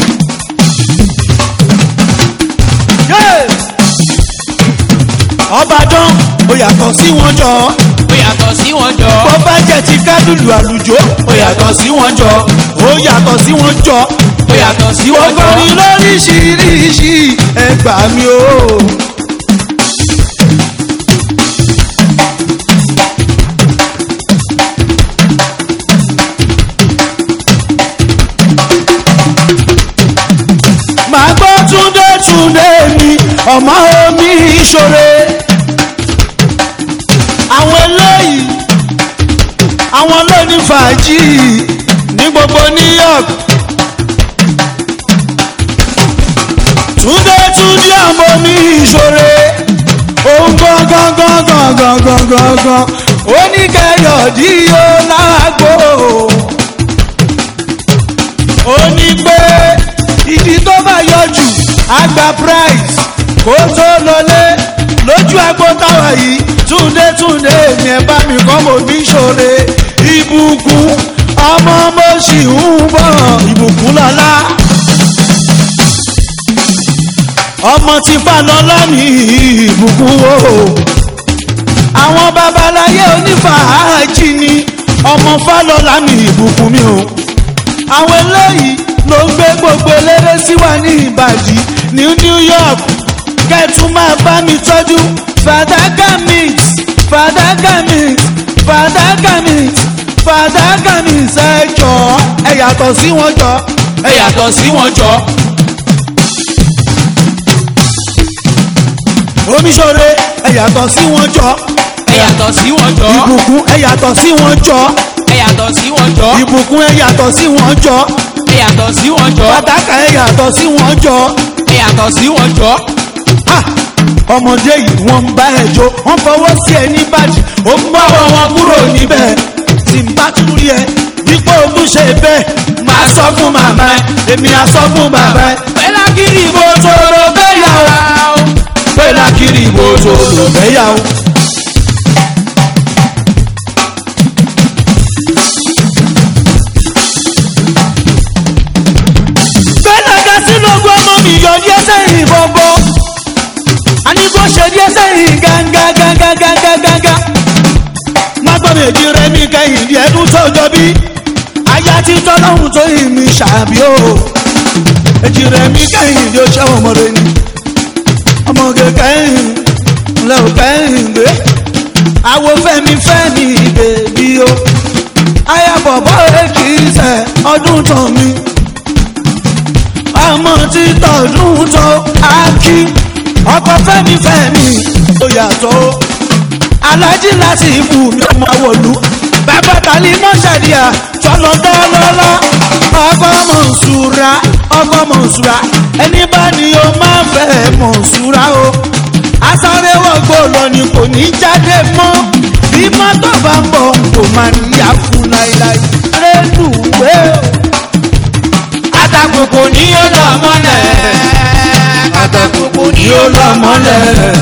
Yeah! ọbàdàn ó yàtọ̀ sí wọn jọ ó yàtọ̀ sí wọn jọ. bó bá jẹ́ ti kádùlù àlùjọ ó yàtọ̀ sí wọn jọ. ó yàtọ̀ sí wọn jọ ó yàtọ̀ sí wọn jọ. ọkọrin lóríṣiríṣi ẹgbà mi o. màá gbọ́ túndé túndé mi ọmọ omi ìṣòro àwọn eléyìí àwọn lóní fàájì ní gbogbo new york túndé túndé ọmọ mi ìṣòro òun gangan gangan gangan gangan oníkẹyọdí yóò lágbo ó ní pé ìdí tó bá yọjú àgbà price kó tó lọlé lójú agbo táwa yìí túndé túndé mi ẹ bá mi kọ́ mo ní ṣòre ìbùkún ọmọ mo sì ń bọ̀ ìbùkún lọ́la ọmọ tí falọ́lá ní ìbùkún o àwọn babaláyé onífàájì ni ọmọ falọ́lá ní ìbùkún mi o àwọn eléyìí ló ń gbé gbogbo eléré sí wa ní ìbàdí ní new york kẹtù máa bá mi tọ́jú fàdákà mix fàdákà mix fàdákà mix fàdákà mix ẹ jọ ẹ yàtọ̀ sí wọn jọ ẹ yàtọ̀ sí wọn jọ. omiṣore ẹ yàtọ̀ sí wọn jọ ẹ yàtọ̀ sí wọn jọ. ìbùkún ẹ yàtọ̀ sí wọn jọ ẹ yàtọ̀ sí wọn jọ. ìbùkún ẹ yàtọ̀ sí wọn jọ ẹ yàtọ̀ sí wọn jọ. fàdákà ẹ yàtọ̀ sí wọn jọ. ẹ yàtọ̀ sí wọn jọ. Ah! ọmọdé yìí wọ́n ń bá ẹ jó wọ́n fọwọ́ sí ẹ ní bàjẹ́ ó ń bá wọn kúrò níbẹ̀ tí n bá tún rí ẹ dípò mú ṣe bẹ́ẹ̀ máa sọ fún màmá ẹ èmi á sọ fún bàbá ẹ. pẹ́lá kiri ìbò tòrò bẹ́yà o. pẹ́lá kiri ìbò tó lò bẹ́yà o. bẹ́ẹ̀ ká sínú ogún ọmọ mi yọ díẹ̀ sẹ́yìn bọ́bọ́ àní kò ṣe díẹ̀ sẹ́yìn gánganganganganganga má gbọ́ méjì rẹ mi kẹ́yìn díẹ̀ tún tọ́jọ́ bí aya ti tọ́lọ́hún tó yìn mí ṣàbí o èjì rẹ mi kẹ́yìn díẹ̀ ṣẹ́ ọmọ rẹ ni ọmọge kẹ́yìn lẹ́ ò kẹ́yìn gbé àwo fẹ́mi fẹ́mi bèbí o aya bọ̀bọ̀ èkì sẹ́ ọdún tán mi ọmọ tí tọdún tó akí ọkọ fẹmi fẹmi ó yàtọ̀ o alájí láti ibù mi ọmọ wòlú bàbá tàlí mọ́ṣẹ́díà tọ́lọ́dọ́lọ́lọ́ ọkọ mọ̀nsúra ọkọ mọ̀nsúra ẹni bá ní o máa fẹ́ mọ̀nsúra o asáré wọ̀gbọ́ lọ ni kò ní jáde mọ́ bí mọ́tò bá ń bọ̀ kò máa níyà fún láíláí rélùwé Àtàkùkù ni ó lọ mọ́lẹ̀. Àtàkùkù ni ó lọ mọ́lẹ̀.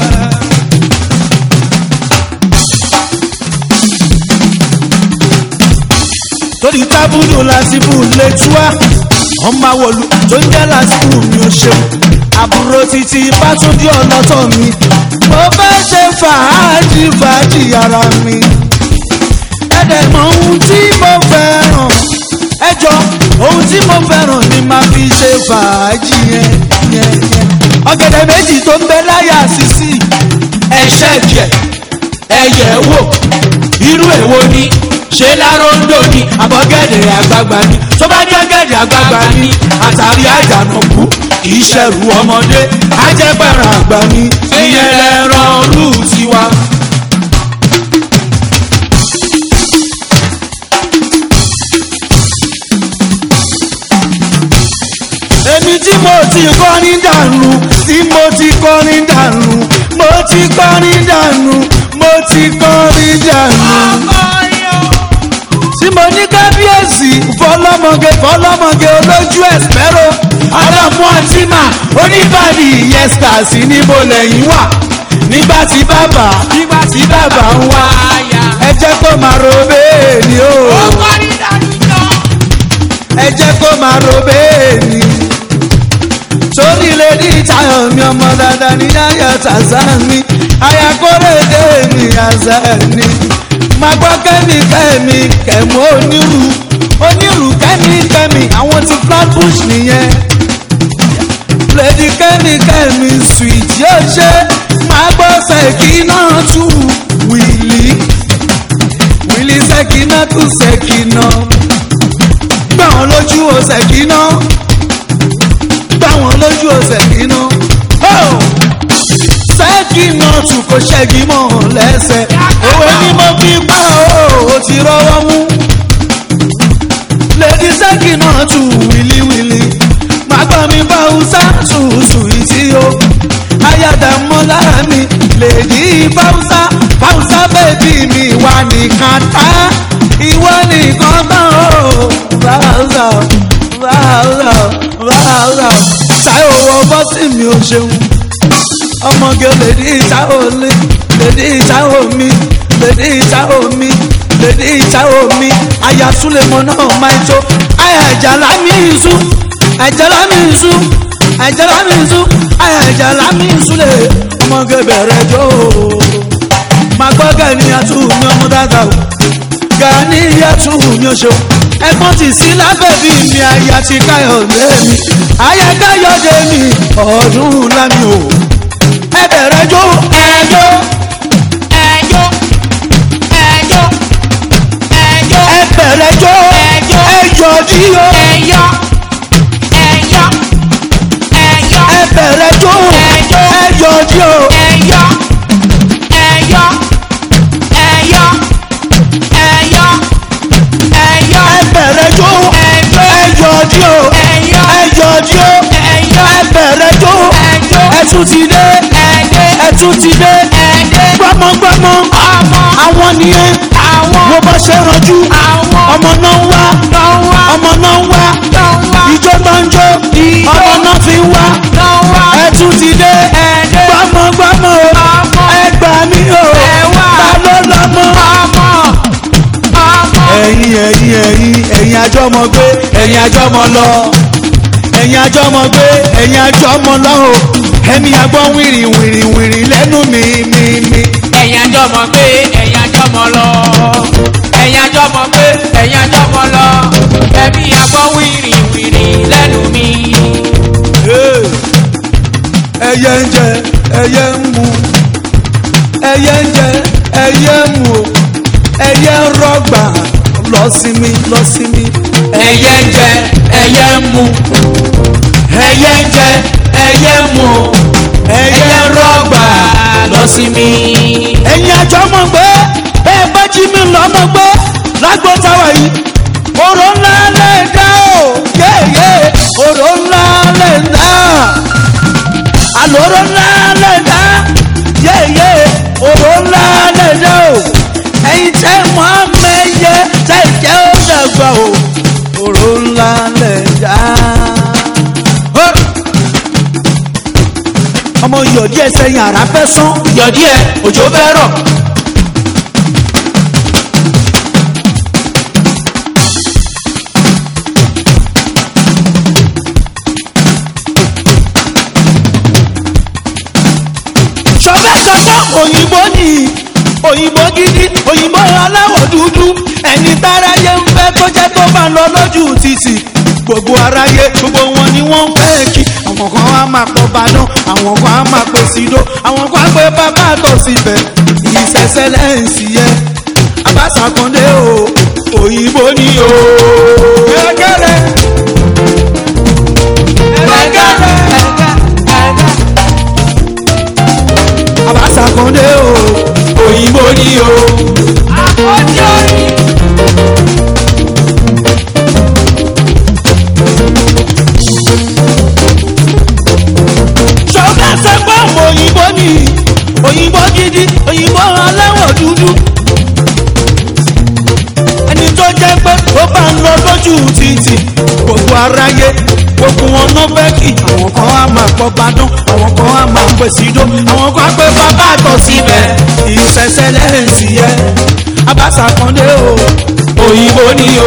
torí tábùlù lásìkò lè túwá ọmọ àwòlù tó ń jẹ́ lásìkò mi ò ṣeun àbúrò títí bátúndí ọlọ́tọ̀ mi mo fẹ́ ṣe fàájì fàájì ara mi ẹ̀dẹ̀ mọ ohun tí mo fẹ́ràn ẹjọ́ ohun tí mo fẹ́ràn ni màá fi ṣe fàájì yẹn yẹn yẹn ọ̀gẹ̀dẹ̀ méjì tó ń bẹ láyà sísì Ẹ̀ṣẹ̀ jẹ̀ ẹ̀yẹ̀ wò irú èwo ni ṣé láróńdò ni àbọ̀gẹ̀dẹ̀ àgbààgbà ni tó bá ní ọ̀gẹ̀dẹ̀ àgbààgbà ni àtàrí àjànàkú kì í ṣẹ̀rù ọmọdé ajẹ́pẹ̀rẹ̀ àgbà ni ìyẹn lẹ́ràn rú tiwa. èmi tí mo ti kọrin dànù tí mo ti kọrin dànù mo ti kọrin dànù mo ti kọrin dànù. tí mo ní kábíyèsí fọlọ́mọge fọlọ́mọge olójú ẹ̀sìpẹ́rọ ọlọ́mú ọtíma oníbàdí yẹ́sítà sí níbo lẹ́yìn wà nígbà tí bàbá nígbà tí bàbá ń wá ẹ jẹ́ kó máa ro bẹ́ẹ̀ ni o ẹ jẹ́ kó máa ro bẹ́ẹ̀ ni torí lè ní ìtayọ̀ mi ọmọ dáadáa ní yáyà tàzán mi ayakórèdè mi àzá ni máa gbọ́ kẹ́mi kẹ́mi kẹ̀mú onírú onírú kẹ́mi kẹ́mi àwọn ti flatbush nìyẹn lèdi kẹ́mi kẹ́mi sweet yóò ṣe máa gbọ́ sẹ́kì náà tù wìlì wìlì sẹ́kì náà tù sẹ́kì náà gbà wọn lójú o sẹ́kì náà gbà wọn lójú o sẹ́kì náà sẹ́kì náà tù kó ṣẹ́gi mọ́ lẹ́sẹ̀ òwe ni mo fi pa o ò ti rọwọ́ mú lèdi sẹ́kì náà tù wìlíwìlì máa gbọ́ mi bá hausa tùtù ìtì o ayádámọ́lá mi lèdi báwùsá báwùsá bèbí mi wà nìkan tá ìwọ nìkan tán o báwùsá báwùsá báwùsá táyọ̀ wọ bọ́sì mi ò ṣeun ọmọge lèdi ìtawò lé lèdi ìtawò mi lèdi ìtawò mi lèdi ìtawò mi àyà súlẹ̀mọ́ náà máa ń tó àyà ìjàlá mi ìṣú àìjàlá mi ìṣú àìjàlá mi ìṣú àyà ìjàlá mi ìṣúlẹ̀ ọmọge bẹ̀rẹ̀ jó máa gbọ́ gẹ̀ẹ́ni àtú mi ọmọ dáadáa o gani yẹtu mi ò ṣeun ẹ̀gbọ́n ti sí lábẹ́ bí mi àyà ti káyọ̀ lé mi àyà káyọ̀ dé mi ọdún lámì o ẹ bẹ̀rẹ̀ jó ẹjọ́ ẹjọ́ ẹjọ́ ẹjọ́ ẹ bẹ̀rẹ̀ jó ẹjọ́ ẹ yọjí o ẹyọ ẹyọ ẹyọ ẹ bẹ̀rẹ̀ jó ẹjọ́ ẹ yọjí o ẹyọ ẹyọ ẹyọ ẹyọ ẹyọ ẹ bẹ̀rẹ̀ jó ẹjọ́ ẹ yọjí o ẹyọ ẹ yọjí o ẹyọ ẹ bẹ̀rẹ̀ jó ẹjọ́ ẹ tún ti dé ẹdẹ ẹ tún ti dé ẹdẹ gbọmọgbọmọ ọmọ àwọn nìyẹn àwọn wo bá ṣe ranjú àwọn ọmọ náà ń wá lọ́wọ́ ọmọ náà ń wá lọ́wọ́ ìjọ náà ń jó Ijó. ọmọ náà fi ń wá lọ́wọ́ ẹ tún ti dé ẹdẹ gbọmọgbọmọ o ọmọ ẹ gbà mí o Ẹ wá. ta ló lọmọ. ọmọ ọmọ ẹ̀yin ẹ̀yin ẹ̀yin ẹ̀yin àjọmọ gbé ẹ̀yin àjọmọ lọ ẹ̀yin àjọmọ gbé ẹ̀yin àjọmọ lọ o ẹ̀mí àgbọ̀ wìrì wìrì wìrì lẹ́nu mi mi mi. ẹ̀yin àjọ mọ̀ pé ẹ̀yin àjọ mọ̀ lọ. ẹ̀yin àjọ mọ̀ pé ẹ̀yin àjọ mọ̀ lọ. ẹ̀mí àgbọ̀ wìrì wìrì lẹ́nu mi. Hey. ẹyẹ ń jẹ ẹyẹ ń mu ẹyẹ ń jẹ ẹyẹ ń mu o ẹyẹ ń rọgbà lọ sí mi lọ sí mi. ẹyẹ ń jẹ ẹyẹ ń mu. ẹyẹ ń jẹ ẹyẹ ń mu. ẹyẹ ń rọgbà lọ sí mi. ẹ̀yin àjọmọ̀ gbé bẹ́ẹ̀ bá jí mi lọ́mọ gbé lágbo táwa yìí òrò ńlá lè dá o yéèyé òrò ńlá lè dá àlòrò ńlá lè dá yéèyé òrò ńlá lè dá o òró ńlá lẹ̀ já. ọmọ yọ̀dí ẹsẹ̀ yàrá fẹ́ sán. yọ̀dí ẹ̀ òjò fẹ́ rọ̀. sọfẹ́ sọfẹ́ òyìnbó ni òyìnbó gidi òyìnbó aláwọ̀ dúdú ẹni táráyé ń fẹ́ tó jẹ́ tó bá ń lọ lójú títì gbogbo aráyé gbogbo wọn ni wọ́n ń fẹ́ kí àwọn kan á máa pọ̀ bàdán àwọn kan á máa pè sídó àwọn kan á pè bàbá tó síbẹ̀ ìṣẹ̀ṣẹ̀ lẹ́ǹsì yẹ abásàkàndé o òyìnbó ni o. gẹ́gẹ́rẹ́ gẹ́gẹ́rẹ́ abásàkàndé o òyìnbó ni o. àkọ́jí orin. ṣọ́kà sẹ́pọ̀ ọmọ òyìnbó ni òyìnbó gidi òyìnbó aláwọ̀ dúdú. ẹni tó jẹ́ pé ó bá ń lọ lójú títì gbogbo aráyé gbogbo wọn náà fẹ́ kí àwọn kan á máa pọ̀ bàdán àwọn kan á máa pè sídó àwọn kan á pè bàbá àtọ̀ síbẹ̀ ìṣẹ̀ṣẹ̀ lẹ́ǹsì yẹ abásàkàndé o òyìnbó ni o.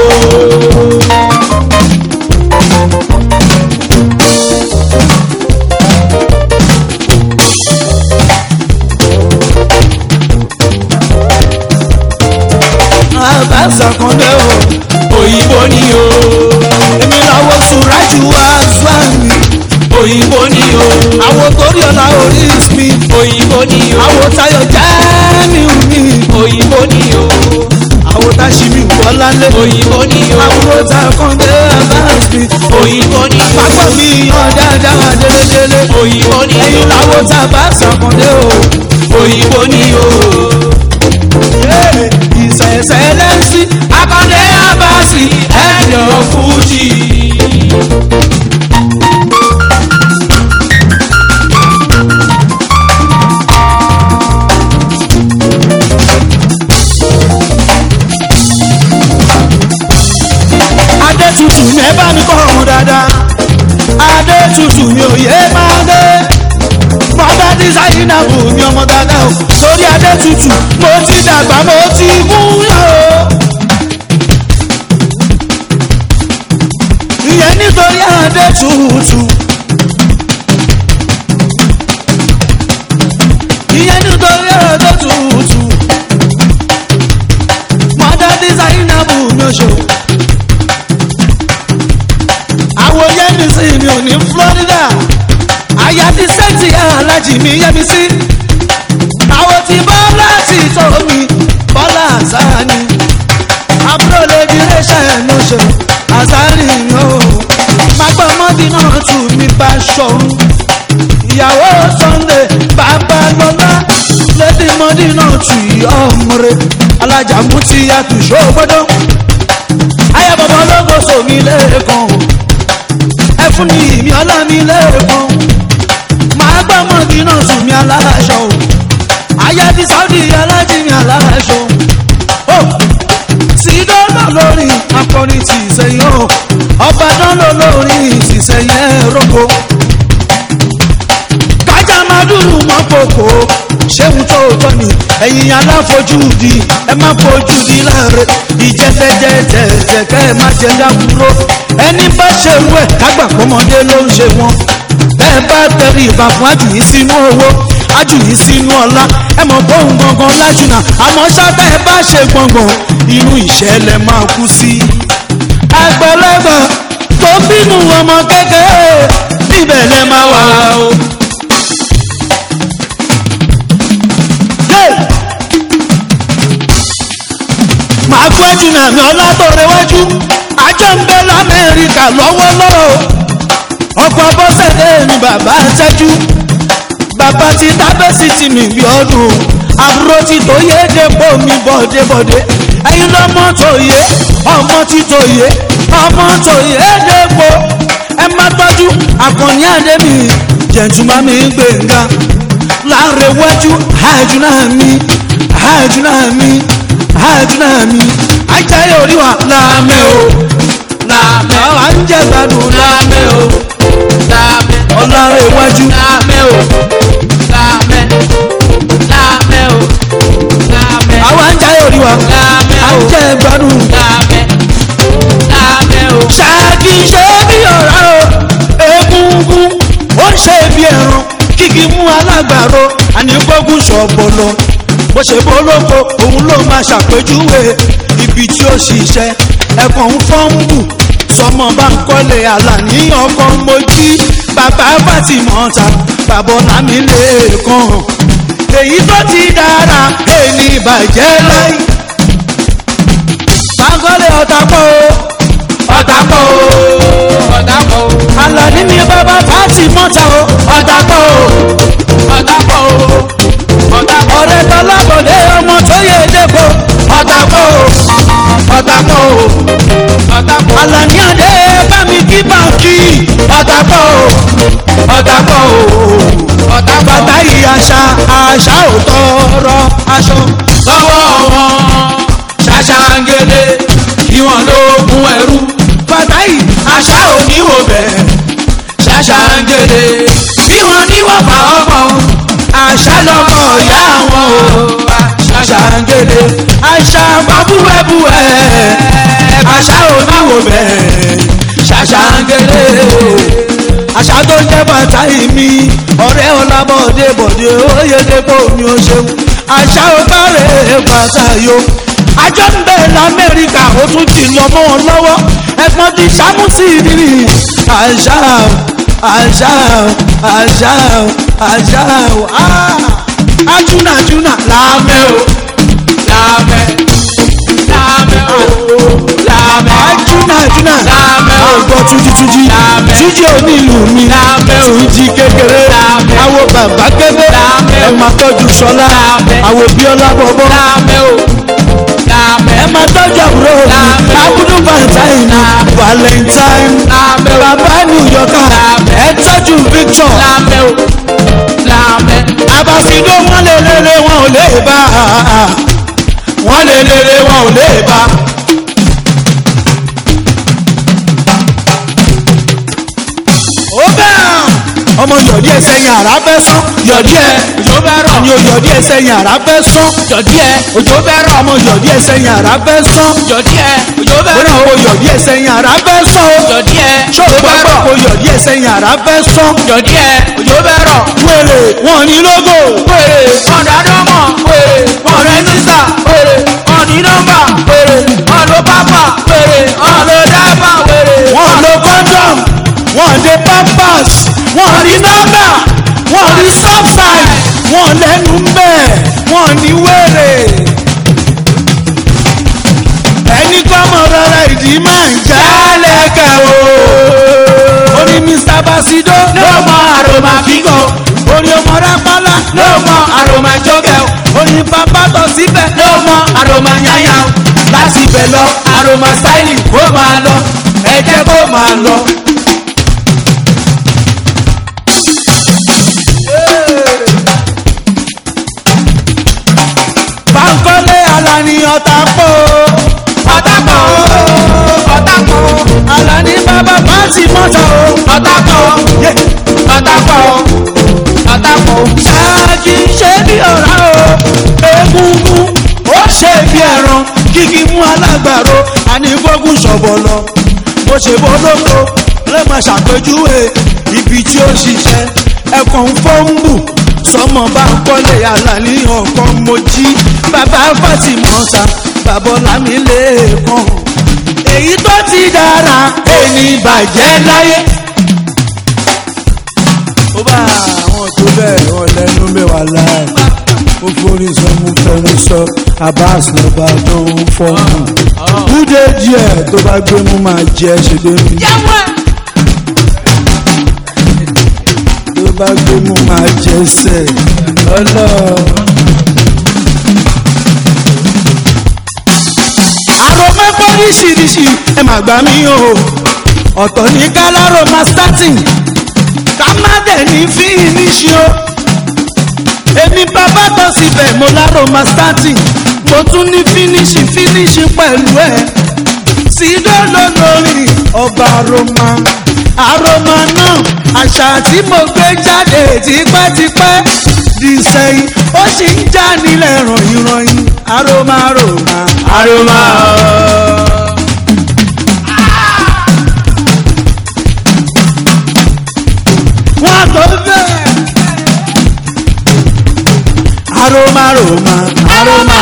abásàkàndé o òyìnbó ni o èmi làwọn sùrájú azuami òyìnbó ni o àwọn torí ọ̀la orí mi òyìnbó ni o. àwọn tayo jẹ́mi mi òyìnbó ni o. àwọn táṣìmí wọlálé òyìnbó ni o. àwọn takàndé abáàsì òyìnbó ni o. pápá mi yan dáadáa délédélé òyìnbó ni o. ẹ̀yin làwọn tabasàkàndé o òyìnbó ni o. ìṣẹ̀ṣẹ̀ lẹ́sìn akọ́ndé abasi ẹ̀jọ̀ fújì. adétutù ní ẹ bá mi kọ́ ọ̀hún dáadáa adétutù ní òye máa dé mọ́tà dísáínà bù mí ọmọ dáadáa o sórí adétutù mo ti dàgbà mo ti mú yọ o. ìyẹn nítorí adétutù. ìyẹn nítorí adétutù. mọ́tà dísáínà bù mí oṣù àwọn yẹmi sí mi ò ní florida àyà ti sẹ́ǹtì alájì mi yẹmi sí àwọn ti bọ́lá ti tó mi bọ́lá àzáni àbúrò lèdi rẹ́ṣẹ̀ ẹ̀nu ṣe àzáni o magbọ́n mọ́bí náà tù mí bá ṣọ̀run ìyàwó sunday babalọ́lá lẹ́dí mọ́dí náà tù í ọmọre alájà mú ti yàtù ṣògbọ́dọ̀ ayé bàbá ológo sòmí lẹ́ẹ̀kan ẹ fún mi ìmí ọlá mi lẹ́ẹ̀kan máa gbọ́ mọ́bí náà sùn mí aláṣọ o ayé ti sáúdì alájí mi aláṣọ o sí dọ́là lórí akọrin ti ìsẹ̀yìn o ọba dọ́là lórí ìsìsẹ̀yìn ẹ̀rọ́kọ kájà máa dúró mọ́ kòkó ṣéun tó tọ́ ni ẹ̀yin aláfojúdi ẹ má fojúdi láre ìjẹ́tẹ́jẹ́tẹ́tẹ́ kẹ́ ẹ má jẹ́ dákúrò ẹni bá ṣe wú ẹ̀ kágbà pọ́mọdé ló ń ṣe wọn bẹ́ẹ̀ bá tẹ̀rí ìbá fún àjùyí sínú owó àjùyí sínú ọlá ẹ mọ̀ bóun gangan lájùnà àmọ́ ṣáta ẹ bá ṣe gbọ̀ngbọ̀n inú ìṣẹ̀lẹ̀ máa kú sí. àgbàlagbà tó bínú ọmọ kékeré níbẹ̀ lẹ máa wà o. Hey! màá kú ẹjú náà mi ọlá tó rẹwájú àjọ ń bẹ lamẹ́ríkà lọ́wọ́lọ́wọ́ ọkọ̀ bọ́sẹ̀dẹ̀ ni bàbá ṣẹ́jú bàbá ti tábẹ́sì ti mi bí ọdún àbúrò ti tó yé dépò mi bọ̀débọ̀dé ẹ̀yin lọ́mọ tó yé ọmọ ti tó yé ọmọ tó yé dépò ẹ má tọ́jú àkànní àdébì jẹ̀ntúmá mi gbẹ̀ngà láàrin iwájú àjùnà mi àjùnà mi àjùnà mi ajáyé orí wa láàmẹ́ o jẹ́ gbádùn lámẹ́ o lámẹ́ ọlọ́run iwájú lámẹ́ o lámẹ́ lámẹ́ o lámẹ́ àwa ń jayé orí wa lámẹ́ à o ń jẹ́ gbádùn. lámẹ́ lámẹ́ o ṣáàkì ṣe bí ọ̀rá o egungun ó ń ṣe bí ẹran kíkì mú alágbàro àníkógun ṣọ̀bọ̀lọ̀ bó ṣe bólóko òun ló máa ṣàpèjúwe ibi tí ó ṣiṣẹ́ ẹ̀kọ́ ń fọ́nbù sọmọ bá ń kọ́lé àlàní ọkọ̀ mojí bàbá fàtìmọ́ta bàbá ọ̀làmì lẹ́ẹ̀kan èyí tó ti dára èyí bàjẹ́ láì báńkọ́lé ọ̀tá pọ̀ o ọ̀tá pọ̀ o ọ̀tá pọ̀ o àlàní ni bàbá fàtìmọ́ta o ọ̀tá pọ̀ o ọ̀tá pọ̀ o ọ̀tá pọ̀ ọ̀rẹ́ tọ́lábọ̀dé ọmọ tó yẹ dẹ́kọ̀ ọ̀tá pọ̀ o ọ̀tá pọ̀ o ọ̀tá pọ̀ o àlàní àdé bá mi kí báńkì ọ̀tá pọ̀ o ọ̀tá pọ̀ o ọ̀tá pọ̀ bàtà yìí àṣà àṣà ò tọrọ aṣọ. lọ́wọ́ wọn ṣàṣàǹgẹ̀lẹ̀ ìwọ̀n lóògùn ẹrú bàtà yìí àṣà òníwò bẹ̀ ṣàṣàǹgẹ̀lẹ̀ bí wọ́n níwọ̀ fà ọmọ àṣà lọmọ ìyá wọn o ṣàṣàǹgẹ̀lẹ̀ àṣà bàbúwẹ̀búwẹ̀ àṣà oníwò bẹ́ẹ̀ ṣàṣàǹgẹ̀lẹ̀ àṣà tó jẹ́ bàtà yìí mi ọ̀rẹ́ ọlábọ̀dé bọ̀dé oyèdèpọ̀ mi ò ṣeun àṣà ọ̀tàrẹ̀ bàtà yo àjọ ń bẹ̀ lamẹ́ríkà ó tún ti lọ mọ́ wọn lọ́wọ́ ẹ̀gbọ́n ti ṣàmùsì ìrírí àṣà àṣà àṣà àṣà àjùnà àjùnà láàmẹ́ o láàmẹ́ láàmẹ́ o láàmẹ́ àjùnà àjùnà Láàmẹ́ o. ọgbọ́n tújítújí Láàmẹ́. tújí onílù mi Láàmẹ́ o. tújí kékeré Láàmẹ́. àwo bàbá kébé Láàmẹ́ o. ẹ máa tọ́jú sọlá Láàmẹ́. àwo bíọ́lá bọ́bọ́ láàmẹ́ o láàmẹ́ ẹ máa tọ́jú àbúrò mi Láàmẹ́ o. abudu valentine Láàmẹ́. valentine láàmẹ́ o bàbá new yorker Láàmẹ́. ẹ tọ́jú victor láàmẹ́ o láàmẹ́ abasido wọn lè lélẹ̀ wọn ò lè bá wọn lè lélẹ̀ wọn ò lè bá. ó bẹ́ẹ̀ ọmọ yọ̀dí ẹsẹ̀ yẹn àrà fẹ́ sán yọ̀dí ẹ òjò bẹ́ rọ̀ ni o yọ̀dí ẹsẹ̀ yẹn àrà fẹ́ sán jọ̀dí ẹ òjò bẹ́ rọ̀ ọmọ yọ̀dí ẹsẹ̀ yẹn àrà fẹ́ sán jọ̀dí ẹ òjò bẹ́ bóyá rọ̀ o yọ̀dí ẹsẹ̀ yẹn àrà fẹ́ sán o jọ̀dí ẹ ṣó o òjò bá bẹ́ gbọ́ rọ̀ o yọ̀dí ẹsẹ̀ yẹn àrà fẹ́ sán jọ̀dí ẹ òjò bẹ́ rọ̀ wèrè wọn ní lógo wèrè ọ̀dàdọ́mọ̀ wèrè ọ̀rẹ́ sísà wèrè ọ̀ní nọ́mbà wèrè ọ̀lọ́ pápá wèrè ọ̀lọ́ dábà wèrè wọn lo condom wọn de pampers wọn ní nọ́mbà wọn ní stop sign wọn lẹ́nu mbẹ́ wọn ní wèrè. ẹni kọ́mọ rárá ìdí máa ń jálẹ̀kẹ̀ o. ó ní mr basido ló mọ àròmà fígò ó ní ọmọ rápálá ló mọ àròmà jókè ó ní bàbá tọ̀ síbẹ̀ ló mọ àròmà yáyà láti ibẹ̀ lọ àròmà stáìlì kó máa lọ ẹ jẹ́ kó máa lọ. bankole alani ọ̀tá pọ̀ ọ̀tàpọ̀ ọ̀tàpọ̀ alani bàbá pàǹtí mọ́tò ọ̀tàpọ̀ ọ̀tàpọ̀ ọ̀tàpọ̀ ṣáàjì ṣe bí ọ̀rá o egungun ó ṣe bí ẹran kíkí mú alágbàro ànígbógun ṣọ̀bọ̀ lọ bó ṣe bólóko lè máa ṣàpèjúwe ibi tí ó ṣiṣẹ́ ẹ̀kọ́ ń fọ́nbù sọmọ bá ń kọ́lé alani ọ̀kan mojí bàbá fàtìmọ́ta bàbá ọ̀làmílẹ̀ẹ́kan èyí tó ti dára ẹni bàjẹ́ láyé ó bá àwọn tó bẹ́ẹ̀ wọ́n lẹ́nu mẹ́wàá láì ó forí sọ mú fẹ́nu sọ abas lọ́ba tó ń fọ́ọ̀mù kúdé díẹ̀ tó bá gbé mú máa jẹ́ ṣègbè mi yẹ́wọ́ tó bá gbé mú máa jẹ́ sẹ̀ ọlọ́. àròmọ́ oríṣiríṣi ẹ mà gbà mí o ọ̀tọ̀ ní kálárò máa starting ká má dẹ̀ ní fínísì o èmi bàbá tó síbẹ̀ mo lárò máa starting mo tún ní fínísì fínísì pẹ̀lú ẹ̀ sídó lólórí of ọba aroma aroma náà àṣà tí mo gbé jáde tipẹ́tipẹ́ di sẹ́yìn ó sì ń já nílẹ̀ ròyìn ròyìn aroma aroma aroma wọ́n tó bẹ́ẹ̀. aroma aroma aroma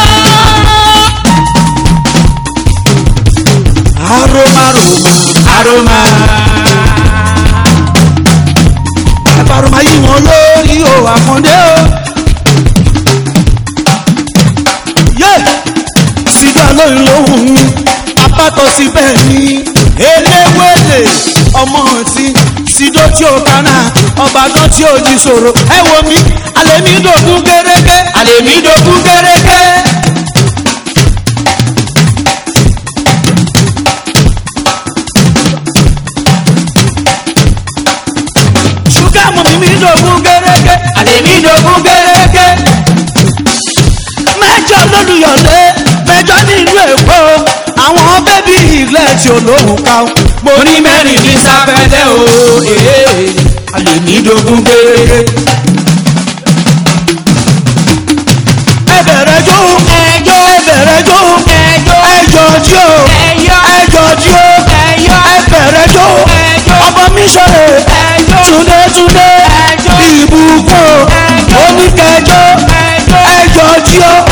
aroma aroma aroma ẹ̀bàrùmá yìí wọn lórí o àkàndé o. yé sídà lóyún lóhùn mi apátọ̀ síbẹ̀ ni eléwélé ọmọ tí sídó tí ó kánà ọbàdàn tí ó di sòrò ẹ wo mi alẹ́ mi dògún gẹ́gẹ́ àlèmí dogun gẹ́rẹ́gẹ́ ṣúgà mọ̀ mi mi dògún gẹ́gẹ́ àlèmí dogun gẹ́rẹ́gẹ́ mẹ́jọ lólùyọ̀lé mẹ́jọ nílùú èkó àwọn bẹ́bí ilẹ̀ tí olóhùn ká o. mo ní mẹ́rin ní sáfẹ́lẹ́ o ee àlèmí dogun gẹ́rẹ́gẹ́ ẹ bẹ̀rẹ̀ jó ẹjọ́ ẹ bẹ̀rẹ̀ jó ẹjọ́ ẹjọ́ tí o ẹyọ ẹjọ́ tí o ẹyọ ẹ bẹ̀rẹ̀ jó ẹjọ́ ọmọ mi sọ̀rọ̀ ẹjọ́ túndé túndé ẹjọ́ ìbùkún ẹjọ́ oníkẹjọ ẹjọ́ ẹjọ́ tí o